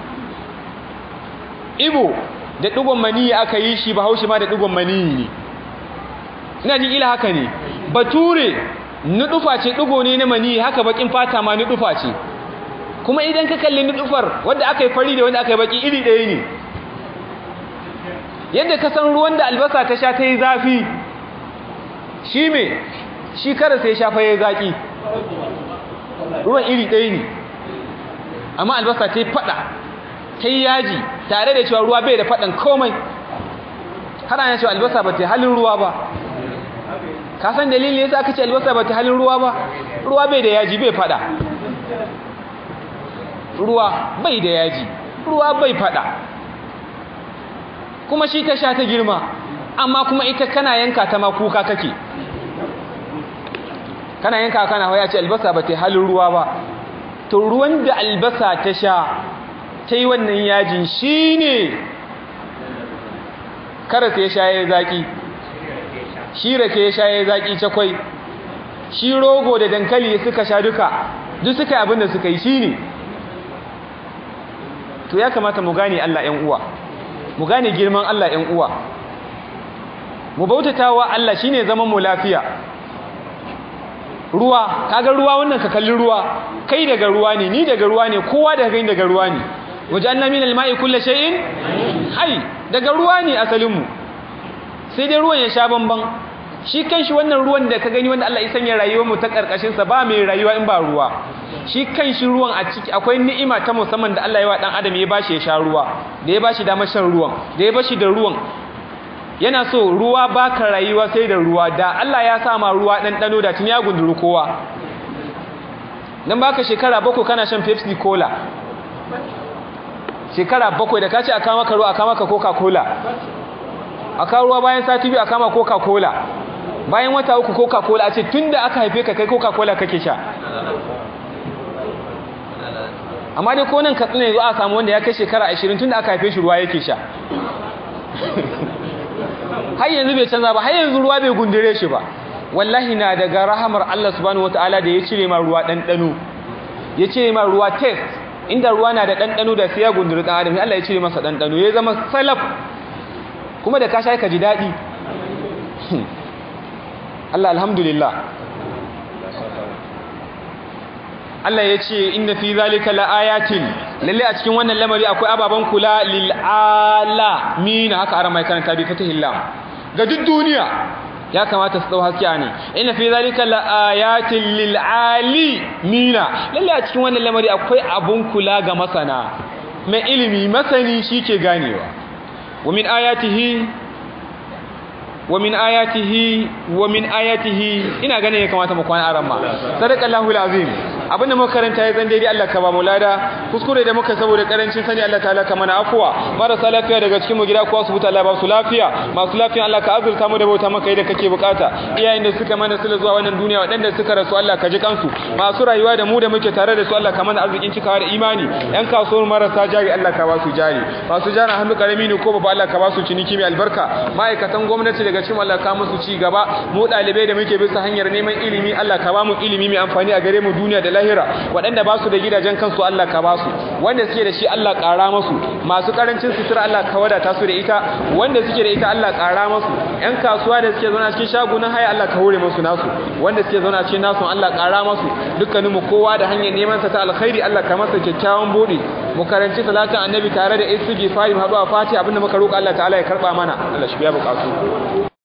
ibo da digon maniyi aka yi shi bahaushe ma da digon maniyi ne ina jin ila haka ne bature nudufa ce dugo ne na mani haka bakin fata ma nudufa ce kuma idan ka kalli nudufar wanda aka yi fari da wanda aka yi baki iri ɗaya ne yadda ka san ruwan da albasa ta sha ta yi zafi shi me shi kara sai shafa ya zaki ruwan iri ɗaya ne amma albasa ta yi fada ta yi yaji tare da cewa ruwa bai da fadan komai har ana cewa albasa ba ta yi halin ruwa ba ka san dalilin yasa aka ce albasa ba ta halin ruwa ba ruwa bai da yaji bai fada ruwa bai da yaji ruwa bai fada kuma shi ta sha ta girma amma kuma ita kana yanka ta ma kuka kake kana yanka kana waya ce albasa ba ta halin ruwa ba to ruwan da albasa ta sha ta yi wannan yajin shi ne karasa ya sha ya zaki shi rake ya sha ya zaki cakwai shi rogo da dankali suka sha duka duk suka yi abin da suka yi shi ne to ya kamata mu gane Allah ‘yan uwa mu gane girman Allah ‘yan uwa mu bautata wa Allah shi ne zaman mu lafiya ruwa kaga ruwa wannan ka kalli ruwa kai daga ruwa ne ni daga ruwa ne kowa daga gani daga ruwa ne waje an namin alma'i kulle shay'in hai daga ruwa ne asalinmu sai dai ruwan ya sha bamban shi kanshi wannan ruwan da ka gani wanda Allah ya sanya rayuwar mu ta karkashin sa ba mai rayuwa in ba ruwa shi kanshi ruwan a ciki akwai ni'ima ta musamman da Allah ya wa dan adam ya bashi ya sha ruwa da ya bashi damar shan ruwan da ya bashi da ruwan yana so ruwa baka rayuwa sai da ruwa da Allah ya sa ma ruwa dan dano da tun ya gunduru kowa dan baka shekara bakwai kana shan Pepsi Cola shekara bakwai da kace aka maka ruwa aka maka Coca-Cola aka ruwa bayan sati biyu aka maka Coca-Cola bayan wata uku Coca-Cola a ce tunda aka haife ka kai Coca-Cola kake sha amma dai ko nan katsina yanzu a samu wanda ya kai shekara 20 tunda aka haife shi ruwa yake sha har yanzu bai canza ba har yanzu ruwa bai gundure shi ba wallahi na daga rahamar Allah subhanahu wataala da ya cire ma ruwa ɗanɗano ya cire ma ruwa test inda ruwa na da ɗanɗano da sai ya gundure ɗan adam Allah ya cire masa ɗanɗano ya zama salaf kuma da ka sha ka ji daɗi Allah alhamdulillah Allah ya ce inna fi zalika laayatin lalle a cikin wannan lamari akwai ababan kula lil alamin haka ara mai karanta bi fatihil lam ga duk duniya ya kamata su dau haskiya ne inna fi zalika laayatin lil alimina lalle a cikin wannan lamari akwai abun kula ga masana mai ilimi masani shike ganewa wa min ayatihi wa min ayatihi wa min ayatihi ina ganin ya kamata mu kwana aran ma sadaqallahu alazim abinda muka karanta ya zan daidai Allah ka ba mu lada kuskure da muka saboda karancin sani Allah ta'ala ka mana afuwa marasa lafiya daga cikin mu gida ko asibiti Allah ba su lafiya masu lafiya Allah ka azurta mu da bauta maka yadda kake bukata iyayen da suka mana sila zuwa wannan duniya waɗanda suka rasu Allah ka ji kansu masu rayuwa da mu da muke tare da su Allah ka mana arzikin cikawa da imani yan kasuwar marasa jari Allah ka ba su jari masu jari hannu karami ne ko babu Allah ka ba su ciniki mai albarka ma'aikatan gwamnati daga cikin Allah ka musu ci gaba mu ɗalibai da muke bisa hanyar neman ilimi Allah ka ba mu ilimi mai amfani a gare mu duniya da lahira waɗanda ba su da gidajen kansu Allah ka ba su wanda suke da shi Allah ƙara masu masu ƙarancin sutura Allah ka wadata su da ita wanda suke da ita Allah ƙara masu ƴan kasuwa da suke zauna cikin shagunan haya Allah ka hore musu nasu wanda suke zauna cikin nasu Allah ƙara masu dukkanin mu kowa da hanyar neman sa ta alkhairi Allah ka masa kyakkyawan bude mu karanci salatin annabi tare da istighfari mu haɗu a fati abinda muka roƙa Allah ta'ala ya karɓa mana Allah shi biya buƙatu